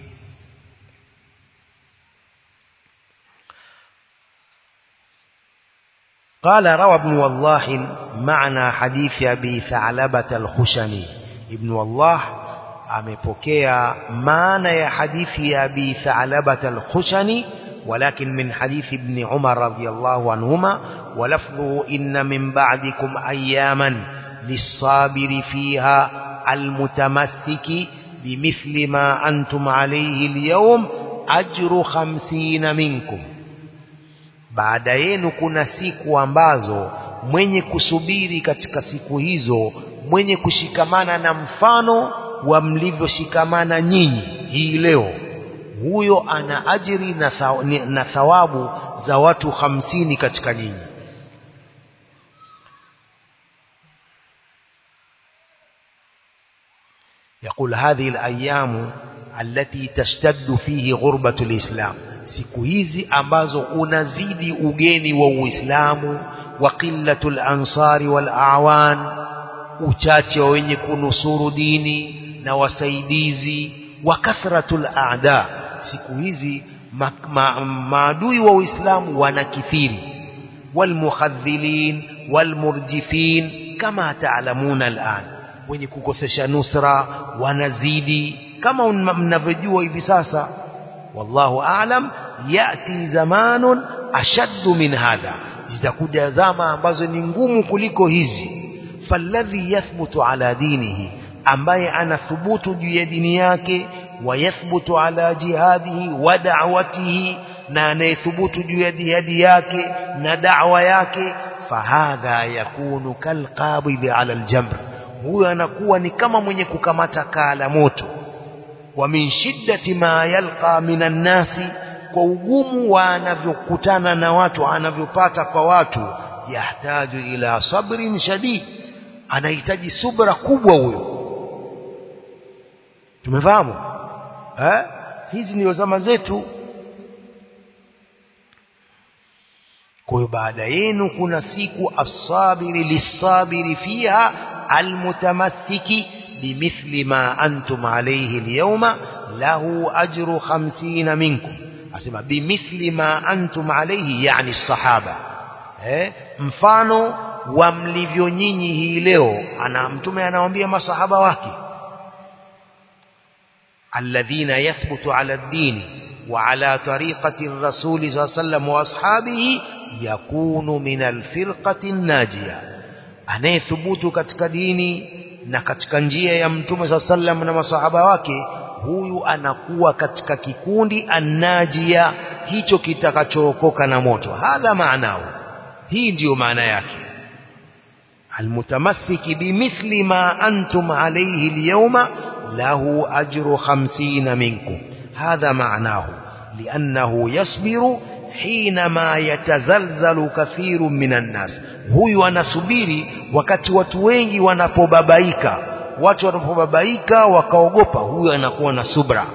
قال روى ابن والله معنى حديث أبي ثعلبة الخشني ابن والله amepokea maana ya hadithi ya Abi Tha'labat al-Khushani walakin min hadithi ibn Umar radiyallahu anhuma ولفظه إن من بعدكم أياما للصابر فيها المتمسك بمثل ما أنتم عليه اليوم أجر خمسين منكم baada yenu kuna siku ambazo mwenye kusubiri katika siku hizo mwenye kushikamana na mfano wa mlivyoshikamana nyinyi hii leo huyo ana ajiri na, thaw, na thawabu za watu hamsini katika nyinyi يقول هذه الأيام التي تشتد فيه غربة الإسلام siku hizi ambazo unazidi ugeni wa Uislamu wa qillatul ansari wal a'wan uchache wa wenye kunusuru dini na wasaidizi wa kathratul a'da siku hizi ma, ma, maadui wa Uislamu wanakithiri walmukhadhilin walmurjifin kama taalamuna al'an wenye kukosesha nusra wanazidi kama mnavyojua hivi sasa wallahu a'lam yati zamanun ashaddu min hadha zitakuja zama ambazo ni ngumu kuliko hizi falladhi yathbutu ala dinihi ambaye anathubutu juu ya dini yake wayathbutu ala jihadihi wa da'watihi na anayethubutu juu ya jihadi yake na da'wa yake fahadha yakunu kalqabidhi ala aljamr huyo anakuwa ni kama mwenye kukamata kaa la moto wa min shiddati ma yalqa minan nasi kwa ugumu wa anavyokutana na watu anavyopata kwa watu yahtaju ila sabrin shadid anahitaji subra kubwa huyo tumefahamu eh hizi ndio zama zetu kwa hiyo baada yenu kuna siku asabiri lisabiri fiha almutamassiki bimithli ma antum alayhi alyawma lahu ajru 50 minkum asema bimithli ma antum alayhi yani sahaba eh mfano wa mlivyo nyinyi hii leo ana mtume anawaambia masahaba wake alladhina yathbutu ala ad-din wa ala tariqati ar-rasul sallallahu alayhi wasallam wa ashabihi yakunu min al-firqati an-najiyah anayethubutu katika dini na katika njia ya mtume sallallahu alayhi wasallam na masahaba wake huyu anakuwa katika kikundi annajia hicho kitakachookoka na moto hadha maanao hii ndiyo maana yake almutamassiki bimithli ma antum alayhi alyawma lahu ajru 50 minkum hadha maanahu liannahu yasbiru حينما يتزلزل كثير من الناس huyu anasubiri wakati watu wengi wanapobabaika watu wanapobabaika wakaogopa huyo anakuwa na subra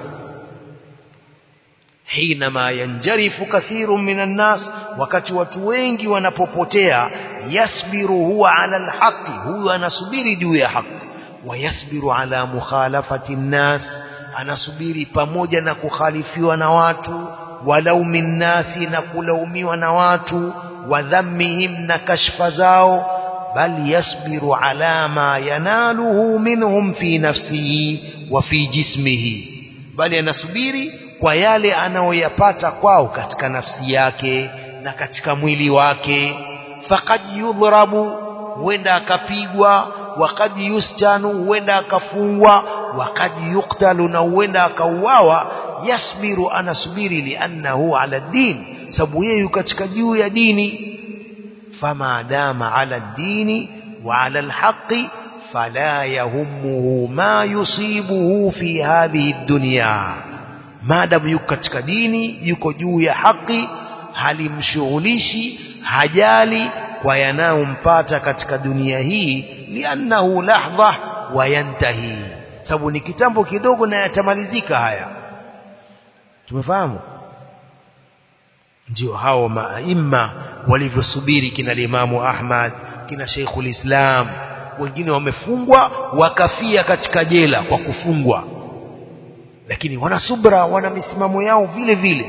hinama yanjarifu kathiru minan nas wakati watu wengi wanapopotea yasbiru huwa ala alhaqi huyo anasubiri juu ya haki wayasbiru ala mukhalafati nnas anasubiri pamoja na kukhalifiwa na watu walaumi nnasi na kulaumiwa na watu wadhammihim na kashfa zao bal yasbiru ala ma yanaluhu minhum fi nafsihi wa fi jismihi bali anasubiri kwa yale anayoyapata kwao katika nafsi yake na katika mwili wake faqad yudhrabu huenda akapigwa waqad yustanu huenda akafungwa waqad yuktalu na huenda akauawa yasbiru anasubiri liannahu ala din sababu yeye katika juu ya dini فما دام على الدين وعلى الحق فلا يهمه ما يصيبه في هذه الدنيا ما دام yuko katika dini yuko juu ya haki halimshughulishi hajali kwa yanayompata katika dunia hii liannahu lahdha wayantahi sababu ni kitambo kidogo na yatamalizika haya tumefahamu ndio hao maima walivyosubiri kina limamu Ahmad kina Sheikhul Islam wengine wamefungwa wakafia katika jela kwa kufungwa lakini wana subra wana misimamo yao vile vile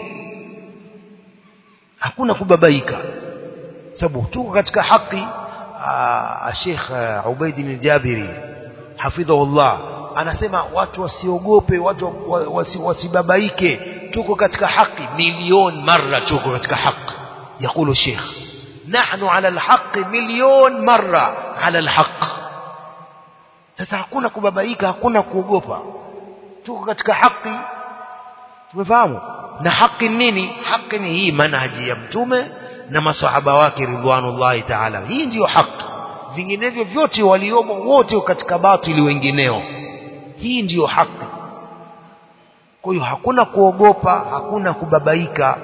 hakuna kubabaika sababu tuko katika haki Sheikh Ubaid bin Jabiri hafidhahullah anasema watu wasiogope watu wasi, wasibabaike tuko katika haki milioni mara tuko katika haki yakulu Sheikh nahnu ala alhaq milioni mara ala alhaq sasa hakuna kubabaika hakuna kuogopa tuko katika haki tumefahamu na haki nini haki ni hii manhaji ya mtume na masahaba wake ridwanullahi taala hii ndiyo haki vinginevyo vyote waliomo wote katika batili wengineo hii ndiyo haki kwa hiyo hakuna kuogopa hakuna kubabaika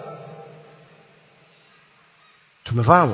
tumefahamu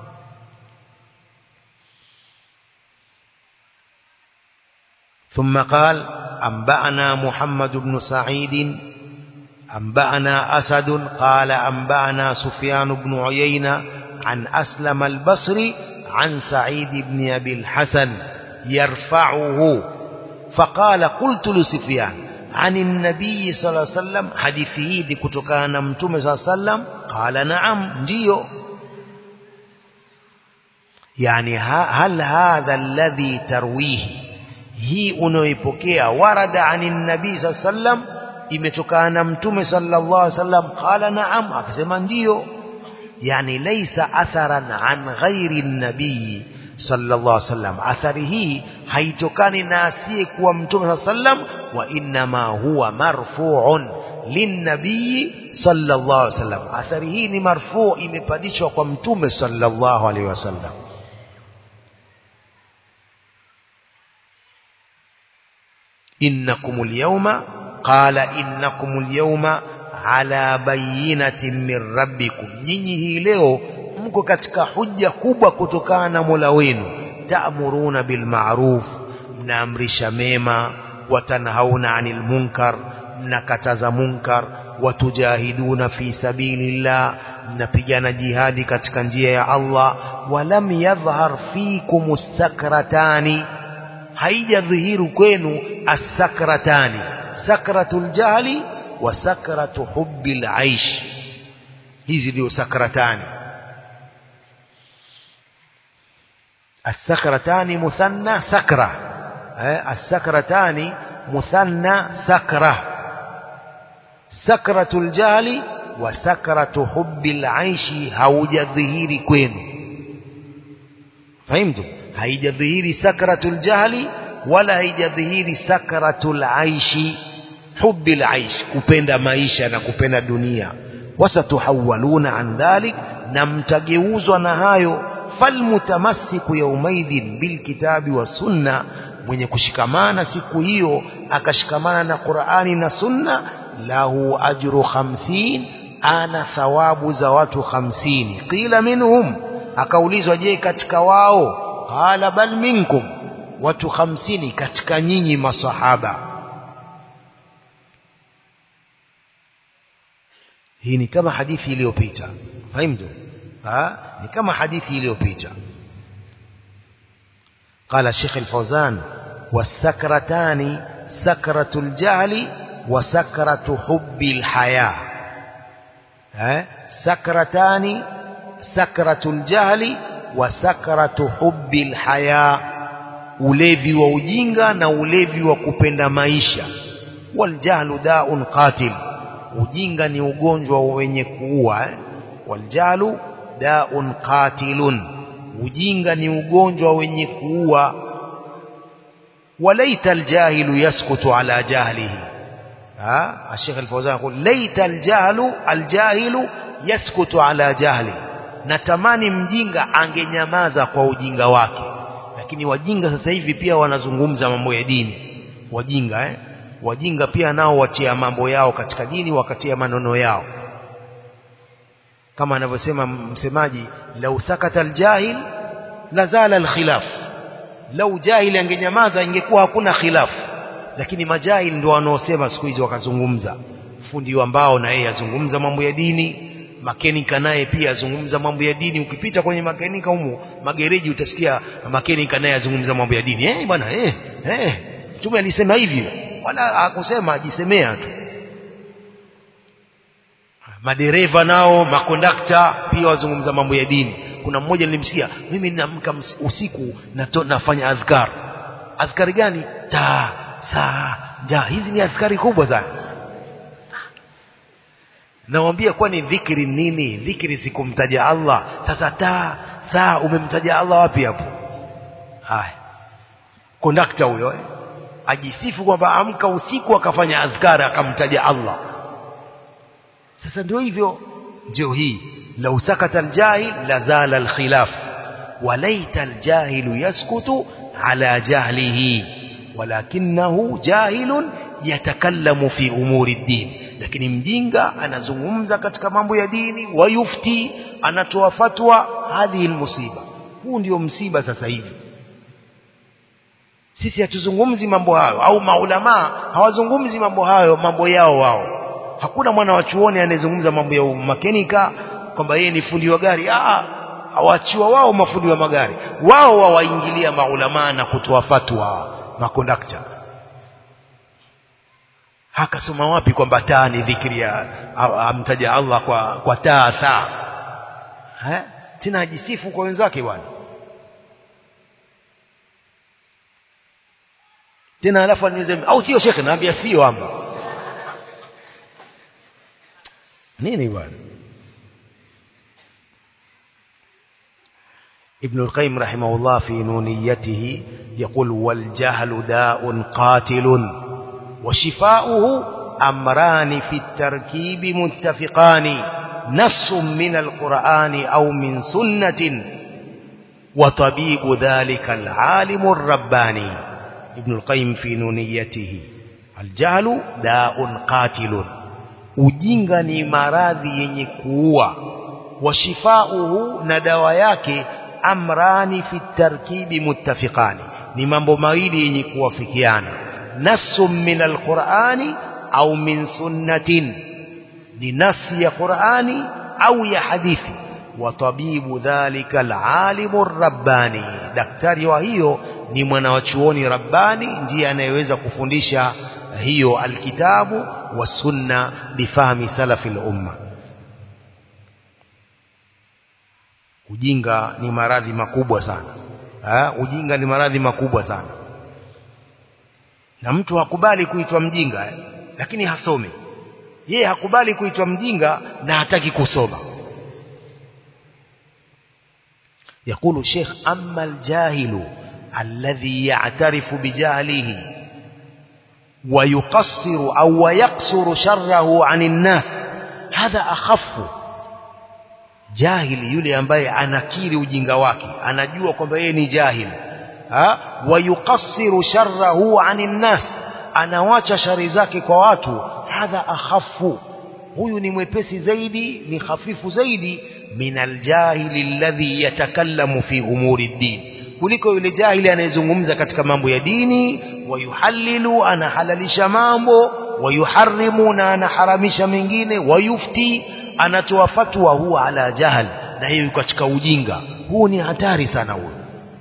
ثم قال أنبأنا محمد بن سعيد أنبأنا أسد قال أنبأنا سفيان بن عيينة عن أسلم البصري عن سعيد بن أبي الحسن يرفعه فقال قلت لسفيان عن النبي صلى الله عليه وسلم حديثه دي كتكان متوم صلى الله عليه وسلم قال نعم ديو يعني هل هذا الذي ترويه hii unaoipokea warada anin nabii saa sallam imetokana na mtume sallallahu alaihi wasallam qala naam akasema ndiyo yani laisa atharan an ghairi nabii sallallahu alaihi wasallam athari hii haitokani na asiye kuwa mtume sallallahu alaihi wasallam wa inma huwa marfu'un linnabii sallallahu alaihi wasallam athari hii ni marfu' imepandishwa kwa mtume sallallahu alaihi wasallam إنكم اليوم قال إنكم اليوم على بينة من ربكم nyinyi hii leo mko katika hujja kubwa kutokana na Mola wenu ta'muruna bil ma'ruf mnaamrisha mema watanhauna 'anil munkar mnakataza munkar watujahiduna fi sabilillah mnapigana jihadi katika njia ya Allah walam yadhhar fikum sakratani haijadhihiru kwenu asakratani sakratul jahli wa sakratu hubbil aish hizi ndio sakratani السكرتان مثنى سكرة السكرتان مثنى سكرة سكرة الجهل وسكرة حب العيش هوج ظهير كوين فهمتم haijadhihiri sakratul jahli wala haijadhihiri sakratul aishi hubbil aish kupenda maisha na kupenda dunia wasatuhawaluna an dhalik na mtageuzwa na hayo falmutamassiku yaumaidhin bilkitabi wa sunna mwenye kushikamana siku hiyo akashikamana na Qur'ani na sunna lahu ajru 50 ana thawabu za watu 50 qila minhum akaulizwa je katika wao qala bal minkum watu hamsini katika nyinyi masahaba hii ni kama hadithi iliyopita fahimu ni kama hadithi iliyopita قال الشيخ الفوزان والسكرتان سكرة الجهل وسكرة حب الحياة سكرتان سكرة الجهل wa sakratu hubbil haya ulevi wa ujinga na ulevi wa kupenda maisha waljahlu daun qatil ujinga ni ugonjwa wenye kuua eh? waljahlu daun qatilun ujinga ni ugonjwa wenye kuua walaita aljahilu yaskutu ala jahlihi ha الشيخ الفوزان يقول ليت الجهل الجاهل يسكت على جهله natamani mjinga angenyamaza kwa ujinga wake lakini wajinga sasa hivi pia wanazungumza mambo ya dini wajinga eh? wajinga pia nao watia mambo yao katika dini wakatia maneno yao kama anavyosema msemaji lau sakata aljahil lazala alkhilaf lau jahili angenyamaza ingekuwa hakuna khilaf lakini majahil ndio wanaosema siku hizi wakazungumza fundi wa mbao na yeye azungumza mambo ya dini makenika naye pia azungumza mambo ya dini ukipita kwenye makenika humo magereji utasikia makenika naye azungumza mambo ya dini eh bwana eh eh mtume alisema hivi wala hakusema ajisemea tu madereva nao makondakta pia wazungumza mambo ya dini kuna mmoja nilimsikia mimi ninaamka usiku nato, nafanya adhkar adhkari gani ta saa ja hizi ni adhkari kubwa sana nawambia kwani dhikri nini dhikri sikumtaja Allah sasa ta saa umemtaja Allah wapi hapo haya kondakta huyo eh? ajisifu kwamba amka usiku akafanya adhkari akamtaja Allah sasa ndio hivyo ndio hii lau sakata aljahil lazala alkhilaf walaita aljahilu yaskutu ala jahlihi walakinahu jahilun yatakallamu fi umuri ddin lakini mjinga anazungumza katika mambo ya dini wayufti anatoa fatwa hadhihi almusiba huu ndio msiba sasa hivi sisi hatuzungumzi mambo hayo au maulamaa hawazungumzi mambo hayo mambo yao wao hakuna mwana wa chuoni anayezungumza mambo ya makenika kwamba yeye ni fundi wa gari ah hawachiwa wao mafundi wa magari wao wawaingilia maulamaa na kutoa fatwa makondakta hakasoma wapi kwamba taa ni dhikri ya amtaja Allah kwa, kwa taa saa eh? tena ajisifu kwa wenzake bwana tena alafu aniulize au sio shekhe naambia sio amba nini bwana ابن القيم رحمه الله في نونيته يقول والجهل داء قاتل وشفاؤه أمران في التركيب متفقان نص من القرآن أو من سنة وطبيب ذلك العالم الرباني ابن القيم في نونيته الجهل داء قاتل ujinga ni maradhi yenye kuua washifauhu na dawa yake amrani fi tarkibi muttafiqani ni mambo mawili yenye kuwafikiana nasu min alqurani au min sunnatin ni nasi ya qurani au ya hadithi wa tabibu dhalika alalimu rabbani daktari wa hiyo ni mwanawachuoni rabbani ndiye anayeweza kufundisha hiyo alkitabu والسنة بفهم سلف الأمة ujinga ni maradhi makubwa sana ha? ujinga ni maradhi makubwa sana na mtu hakubali kuitwa mjinga eh? lakini hasome yeye hakubali kuitwa mjinga na hataki kusoma يقول الشيخ أما الجاهل الذي يعترف بجهله ويقصر أو ويقصر شره عن الناس هذا أخف jahili yule ambaye anakiri ujinga wake anajua kwamba yeye ni jahili ha wayukassiru sharrahu anin nas anawacha shari zake kwa watu hadha akhafu huyu ni mwepesi zaidi ni hafifu zaidi min aljahili alladhi yatakallamu fi umuri ddin kuliko yule jahili anayezungumza katika mambo ya dini wayuhallilu anahalalisha mambo wayuharimu na anaharamisha mengine wayufti anatoa fatwa huwa ala jahal na hiyo katika ujinga huu ni hatari sana huo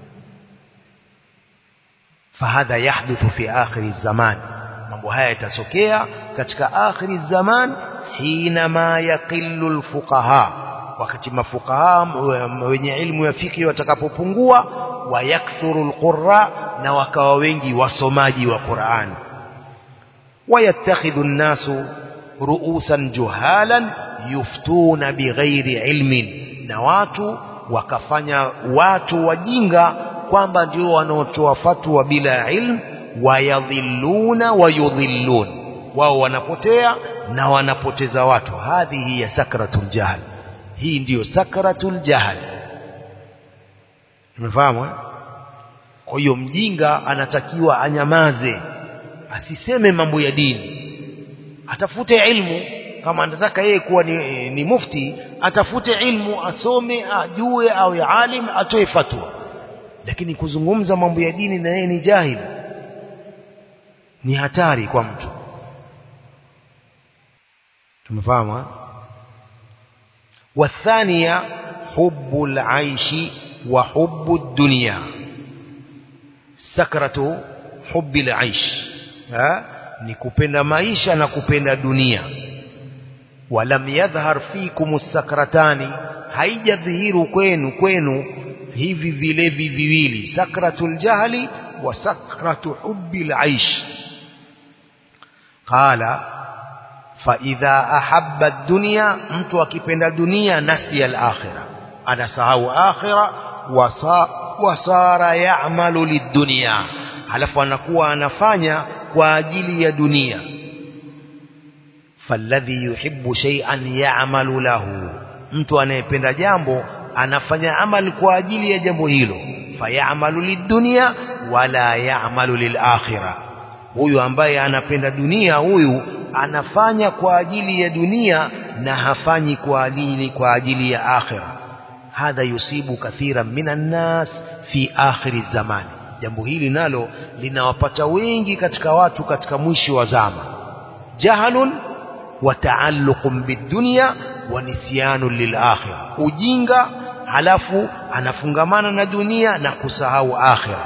fahadha yahduthu fi akhiri zaman mambo haya yatatokea katika akhiri zaman hinama yaqillu alfuqaha wakati mafuqaha wenye ilmu ya fiki watakapopungua wayakthuru alqurra na wakawa wengi wasomaji wa Qur'an wayattakhidhu an-nasu ru'usan juhalan yuftuna bighairi ilmin na watu wakafanya watu wajinga kwamba ndio wanaotoa fatwa bila ilmu wayadhilluna wayudhillun wao wanapotea na wanapoteza watu hadhihi ya sakratul jahl hii ndiyo sakratul jahl umefahamu eh? kwa hiyo mjinga anatakiwa anyamaze asiseme mambo ya dini atafute ilmu kama anataka yeye kuwa ni, ni mufti atafute ilmu asome ajue au ya alim atoe fatwa lakini kuzungumza mambo ya dini na yeye ni jahili ni hatari kwa mtu tumefahamu والثانية حب العيش وحب الدنيا سكرة حب العيش ها نكupenda maisha na kupenda dunia walam yadhhar fikum as-sakratani haijadhihiru kwenu kwenu hivi vilevi viwili sakratul jahli wa sakratu hubbil aish qala fa idha ahabba ad-dunya mtu akipenda dunia nasiya al-akhirah anasahau akhirah wasara ya'malu lid-dunya halafu anakuwa anafanya kwa ajili ya dunia falladhi yuhibbu shay'an ya'malu lahu mtu anayependa jambo anafanya amali kwa ajili ya jambo hilo fayamalu lidunya wala yamalu lilakhirah huyu ambaye anapenda dunia huyu anafanya kwa ajili ya dunia na hafanyi kwa ajili kwa ajili ya akhirah hadha yusibu kathiran minan nas fi akhiri zamani jambo hili nalo linawapata wengi katika watu katika mwisho wa zama jahalun wa taalluqun bidunya wa nisyanun lilakhirah ujinga halafu anafungamana na dunia na kusahau akhira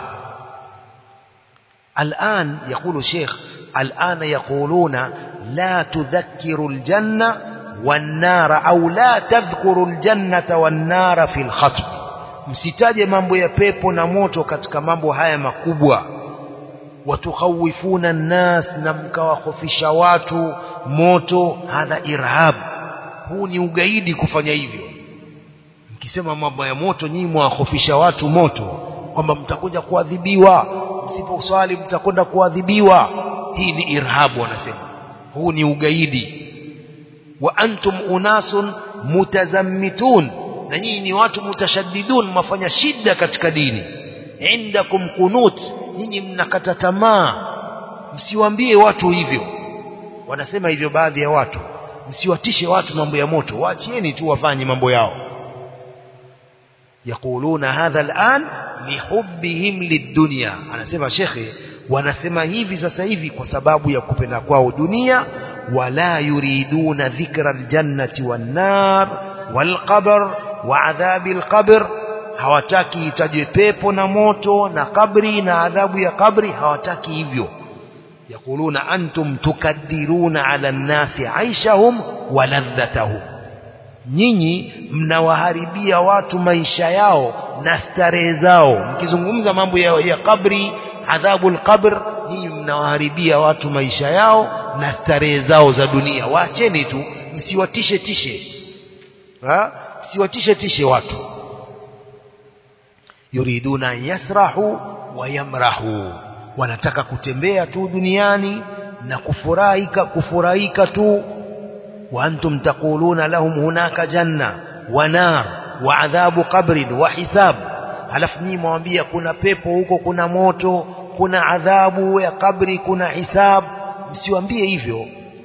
الآن يقول شيخ الآن يقولون لا تذكر الجنة والنار أو لا تذكر الجنة والنار في الخطب msitaje mambo ya pepo na moto katika mambo haya makubwa watukhawifuna nnas na mkawahofisha watu moto hadha irhab huu ni ugaidi kufanya hivyo mkisema mambo ya moto nyinyi mwahofisha watu moto kwamba mtakuja kuadhibiwa msiposwali mtakwenda kuadhibiwa hii ni irhabu wanasema huu ni ugaidi wa antum unasun mutazammitun na nyinyi ni watu mutashaddidun mafanya shida katika dini indakum kunut nyinyi mnakata tamaa msiwaambie watu hivyo wanasema hivyo baadhi ya watu msiwatishe watu mambo ya moto waachieni tu wafanye mambo yao يقولون هذا الآن لحبهم للدنيا anasema shekhe wanasema hivi sasa hivi kwa sababu ya kupenda kwao dunia wala yuriduna dhikra aljannati wan-nar wal-qabr wa adhabi al-qabr hawataki itajwe pepo na moto na kabri na adhabu ya kabri hawataki hivyo yakuluna antum tukaddiruna ala an-nasi aishahum wa ladhatahum nyinyi mnawaharibia watu maisha yao na starehe zao mkizungumza mambo ya, ya kabri adhabul qabr nyinyi mnawaharibia watu maisha yao na starehe zao za dunia waacheni tu msiwatishe tishe ha msiwatishe tishe watu yuriduna yasrahu wa yamrahu wanataka kutembea tu duniani na kufurahika kufurahika tu وأنتم تقولون لهم هناك جنة ونار وعذاب قبر وحساب halafu nyinyi mwambia kuna pepo huko kuna moto kuna adhabu ya kabri kuna hisab msiwaambie hivyo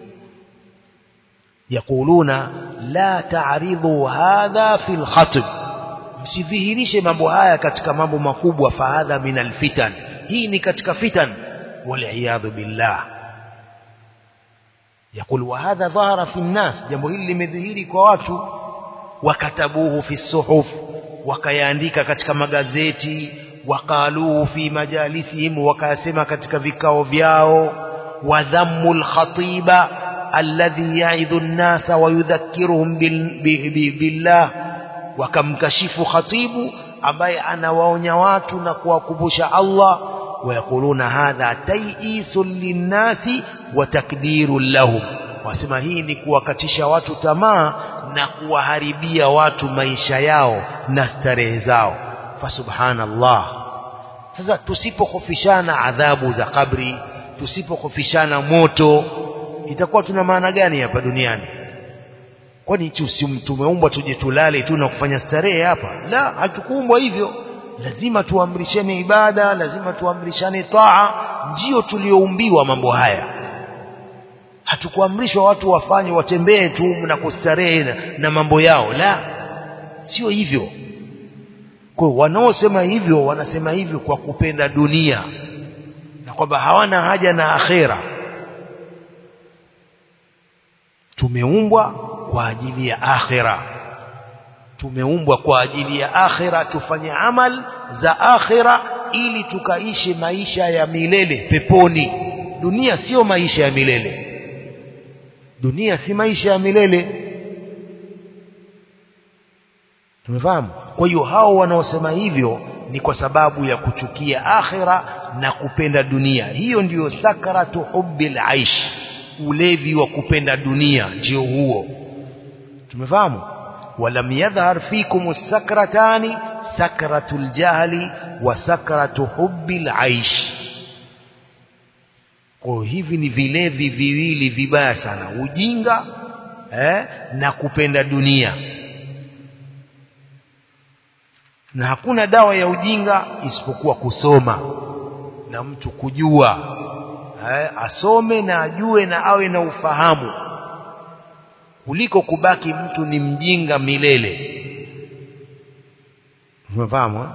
yakuluna la ta'ridhu hadha fil khatib msidhihirishe mambo haya katika mambo makubwa fahadha min alfitan hii ni katika fitan wal billah يقول وهذا ظهر في الناس jambo hili limedhihiri kwa watu wakatabuhu fi suhuf wakayaandika katika magazeti waqaluhu fi majalisihim wakasema katika vikao vyao wadhammu alkhatiba alladhi ya'idhu an-nasa wa yudhakkiruhum billah wakamkashifu khatibu ambaye anawaonya watu na kuwakumbusha Allah ويقولون هذا تيئيس للناس وتكدير لهم wasema hii ni kuwakatisha watu tamaa na kuwaharibia watu maisha yao na starehe zao fa subhanallah sasa tusipokhofishana adhabu za kabri tusipokhofishana moto itakuwa tuna maana gani hapa duniani kwani tumeumbwa tuje tulale tu na kufanya starehe hapa la hatukuumbwa hivyo lazima tuamrishane ibada lazima tuamrishane taa ndio tulioumbiwa mambo haya hatukuamrishwa watu wafanye watembee tu na kustarehe na, na mambo yao la sio hivyo kwa wanaosema hivyo wanasema hivyo kwa kupenda dunia na kwamba hawana haja na akhera tumeumbwa kwa ajili ya akhera tumeumbwa kwa ajili ya akhira tufanye amal za akhira ili tukaishi maisha ya milele peponi dunia sio maisha ya milele dunia si maisha ya milele tumefahamu kwa hiyo hao wanaosema hivyo ni kwa sababu ya kuchukia akhira na kupenda dunia hiyo ndiyo sakratu hubbil aish ulevi wa kupenda dunia ndio huo tumefahamu walam yadhhar fikum sakratani sakratul jahli wa sakratu hubbil aish kwa hivi ni vilevi viwili vibaya sana ujinga eh, na kupenda dunia na hakuna dawa ya ujinga isipokuwa kusoma na mtu kujua eh, asome na ajue na awe na ufahamu kuliko kubaki mtu ni mjinga milele umefahamu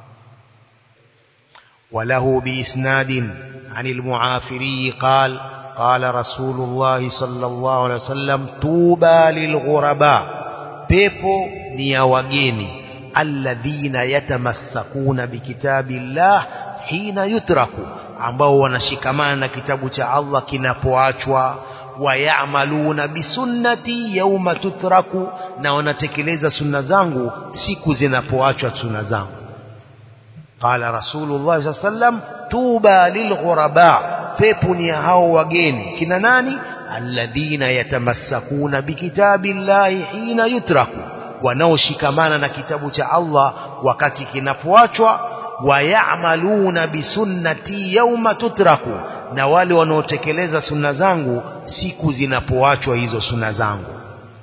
وله بإسناد عن المعافري قال قال رسول الله صلى الله عليه وسلم توبى للغرباء pepo ni ya wageni alladhina yatamassakuna bikitabillah hina yutraku ambao wanashikamana na kitabu cha Allah kinapoachwa wayamaluna bisunnati yauma tutraku na wanatekeleza sunna zangu siku zinapoachwa sunna zangu qala rasulullah sallallahu alaihi wasallam tuba lilghuraba pepo ni hao wageni kina nani alladhina yatamassakuna bikitabillahi hina yutraku wanaoshikamana na kitabu cha Allah wakati kinapoachwa wayamaluna bisunnati yauma tutraku na wale wanaotekeleza sunna zangu siku zinapoachwa hizo sunna zangu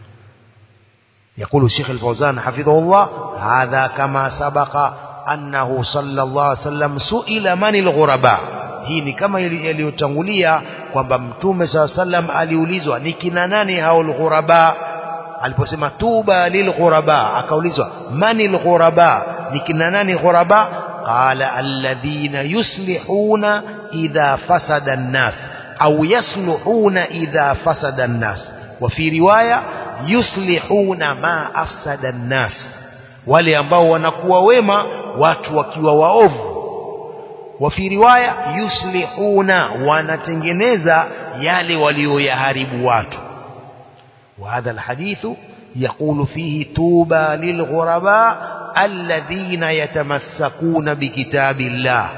يقول الشيخ الفوزان حفظه الله هذا كما سبق أنه صلى الله عليه وسلم سئل من الغرباء hii ni kama yaliyotangulia kwamba mtume saa sallam aliulizwa ni kina nani hao lghuraba aliposema tuba lilghuraba akaulizwa mani lghuraba ni kina nani ghuraba qala alladhina yuslihuna idha fasada an-nas au yasluhuna idha fasada an-nas wa fi riwaya yuslihuna ma afsada an-nas wale ambao wanakuwa wema watu wakiwa waovu wa fi riwaya yuslihuna wanatengeneza yale walioyaharibu watu وهذا الحديث يقول فيه توبى للغرباء الذين يتمسكون بكتاب الله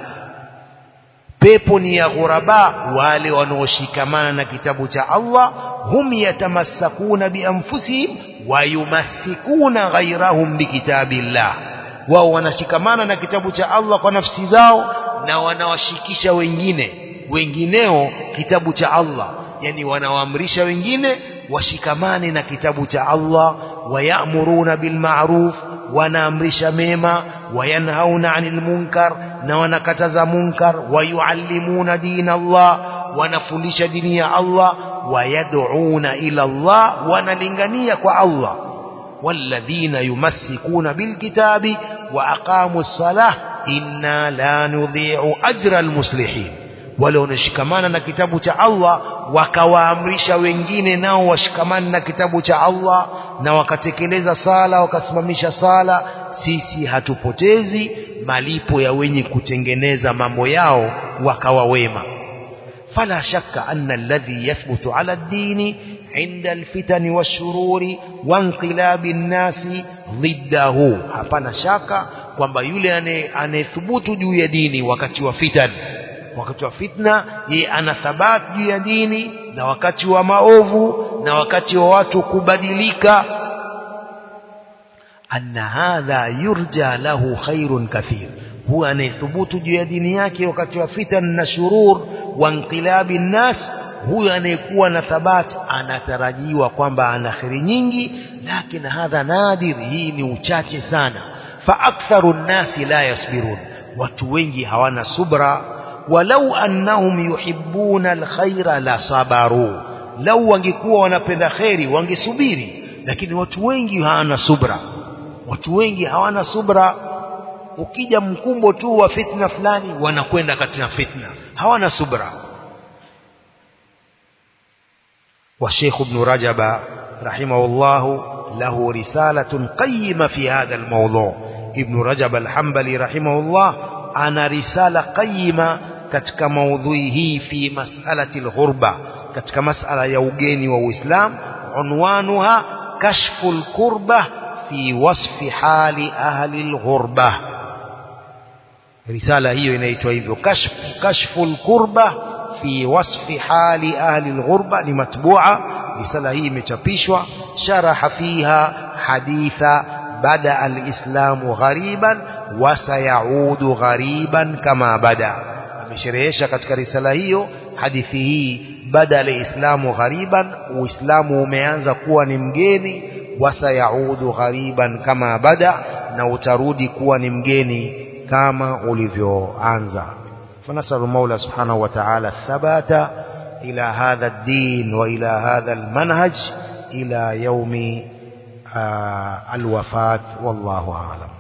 pepo ni ya ghuraba wale wanaoshikamana na kitabu cha Allah hum yatamassakuna bianfusihim wa yumassikuna ghayrahum bikitabillah wao wanashikamana na kitabu cha Allah kwa nafsi zao na wanawashikisha wengine wengineo kitabu cha Allah yani wanawaamrisha wengine washikamane na kitabu cha Allah wayamuruna bilma'ruf wanaamrisha mema wayanhauna 'anil munkar na wanakataza munkar wayuallimuna dina Allah wanafundisha dini ya Allah wayad'una ila Allah wanalingania kwa Allah والذين يمسكون بالكتاب وأقاموا الصلاة إنا لا نضيع أجر المصلحين wale wanashikamana na kitabu cha Allah wakawaamrisha wengine nao washikamane na kitabu cha Allah na wakatekeleza sala wakasimamisha sala sisi hatupotezi malipo ya wenye kutengeneza mambo yao wakawa wema fala shakka anna alladhi yathbutu ala ad-dini inda alfitani washururi wanqilabi nnasi dhiddahu hapana shaka kwamba yule anayethubutu juu ya dini wakati wa fitan wakati wa fitna yeye ana thabati juu ya dini na wakati wa maovu na wakati wa watu kubadilika anna hadha yurja lahu khairun kathir huwa anayethubutu juu ya dini yake wakati wa fitan na shurur wa inqilabi nnas huyo anayekuwa na thabati anatarajiwa kwamba ana kheri nyingi lakini hadha nadir hii ni uchache sana fa aktharu nnasi la yasbirun watu wengi hawana subra walau annahum yuhibbuna alkhaira la sabaru lau wangekuwa wanapenda kheri wangesubiri lakini watu wengi hawana subra watu wengi hawana subra ukija mkumbo tu wa fitna fulani wanakwenda katika fitna hawana subra والشيخ ابن رجب رحمه الله له رسالة قيمة في هذا الموضوع ابن رجب الحنبلي رحمه الله أنا رسالة قيمة katika maudhui hii fi mas'alati alghurba katika mas'ala ya ugeni wa Uislamu unwanuha kashfu alkurba fi wasfi hali ahli alghurba risala hiyo inaitwa hivyo kashfu kashfu alkurba fi wasfi hali ahli alghurba ni matbu'a risala hii imechapishwa sharaha fiha haditha bada alislamu ghariban wa sayaudu ghariban kama bada amesherehesha katika risala hiyo hadithi hii bada alislamu ghariban uislamu umeanza kuwa ni mgeni wa sayaudu ghariban kama bada na utarudi kuwa ni mgeni kama ulivyoanza فنسأل المولى سبحانه وتعالى الثبات إلى هذا الدين وإلى هذا المنهج إلى يوم الوفاة والله أعلم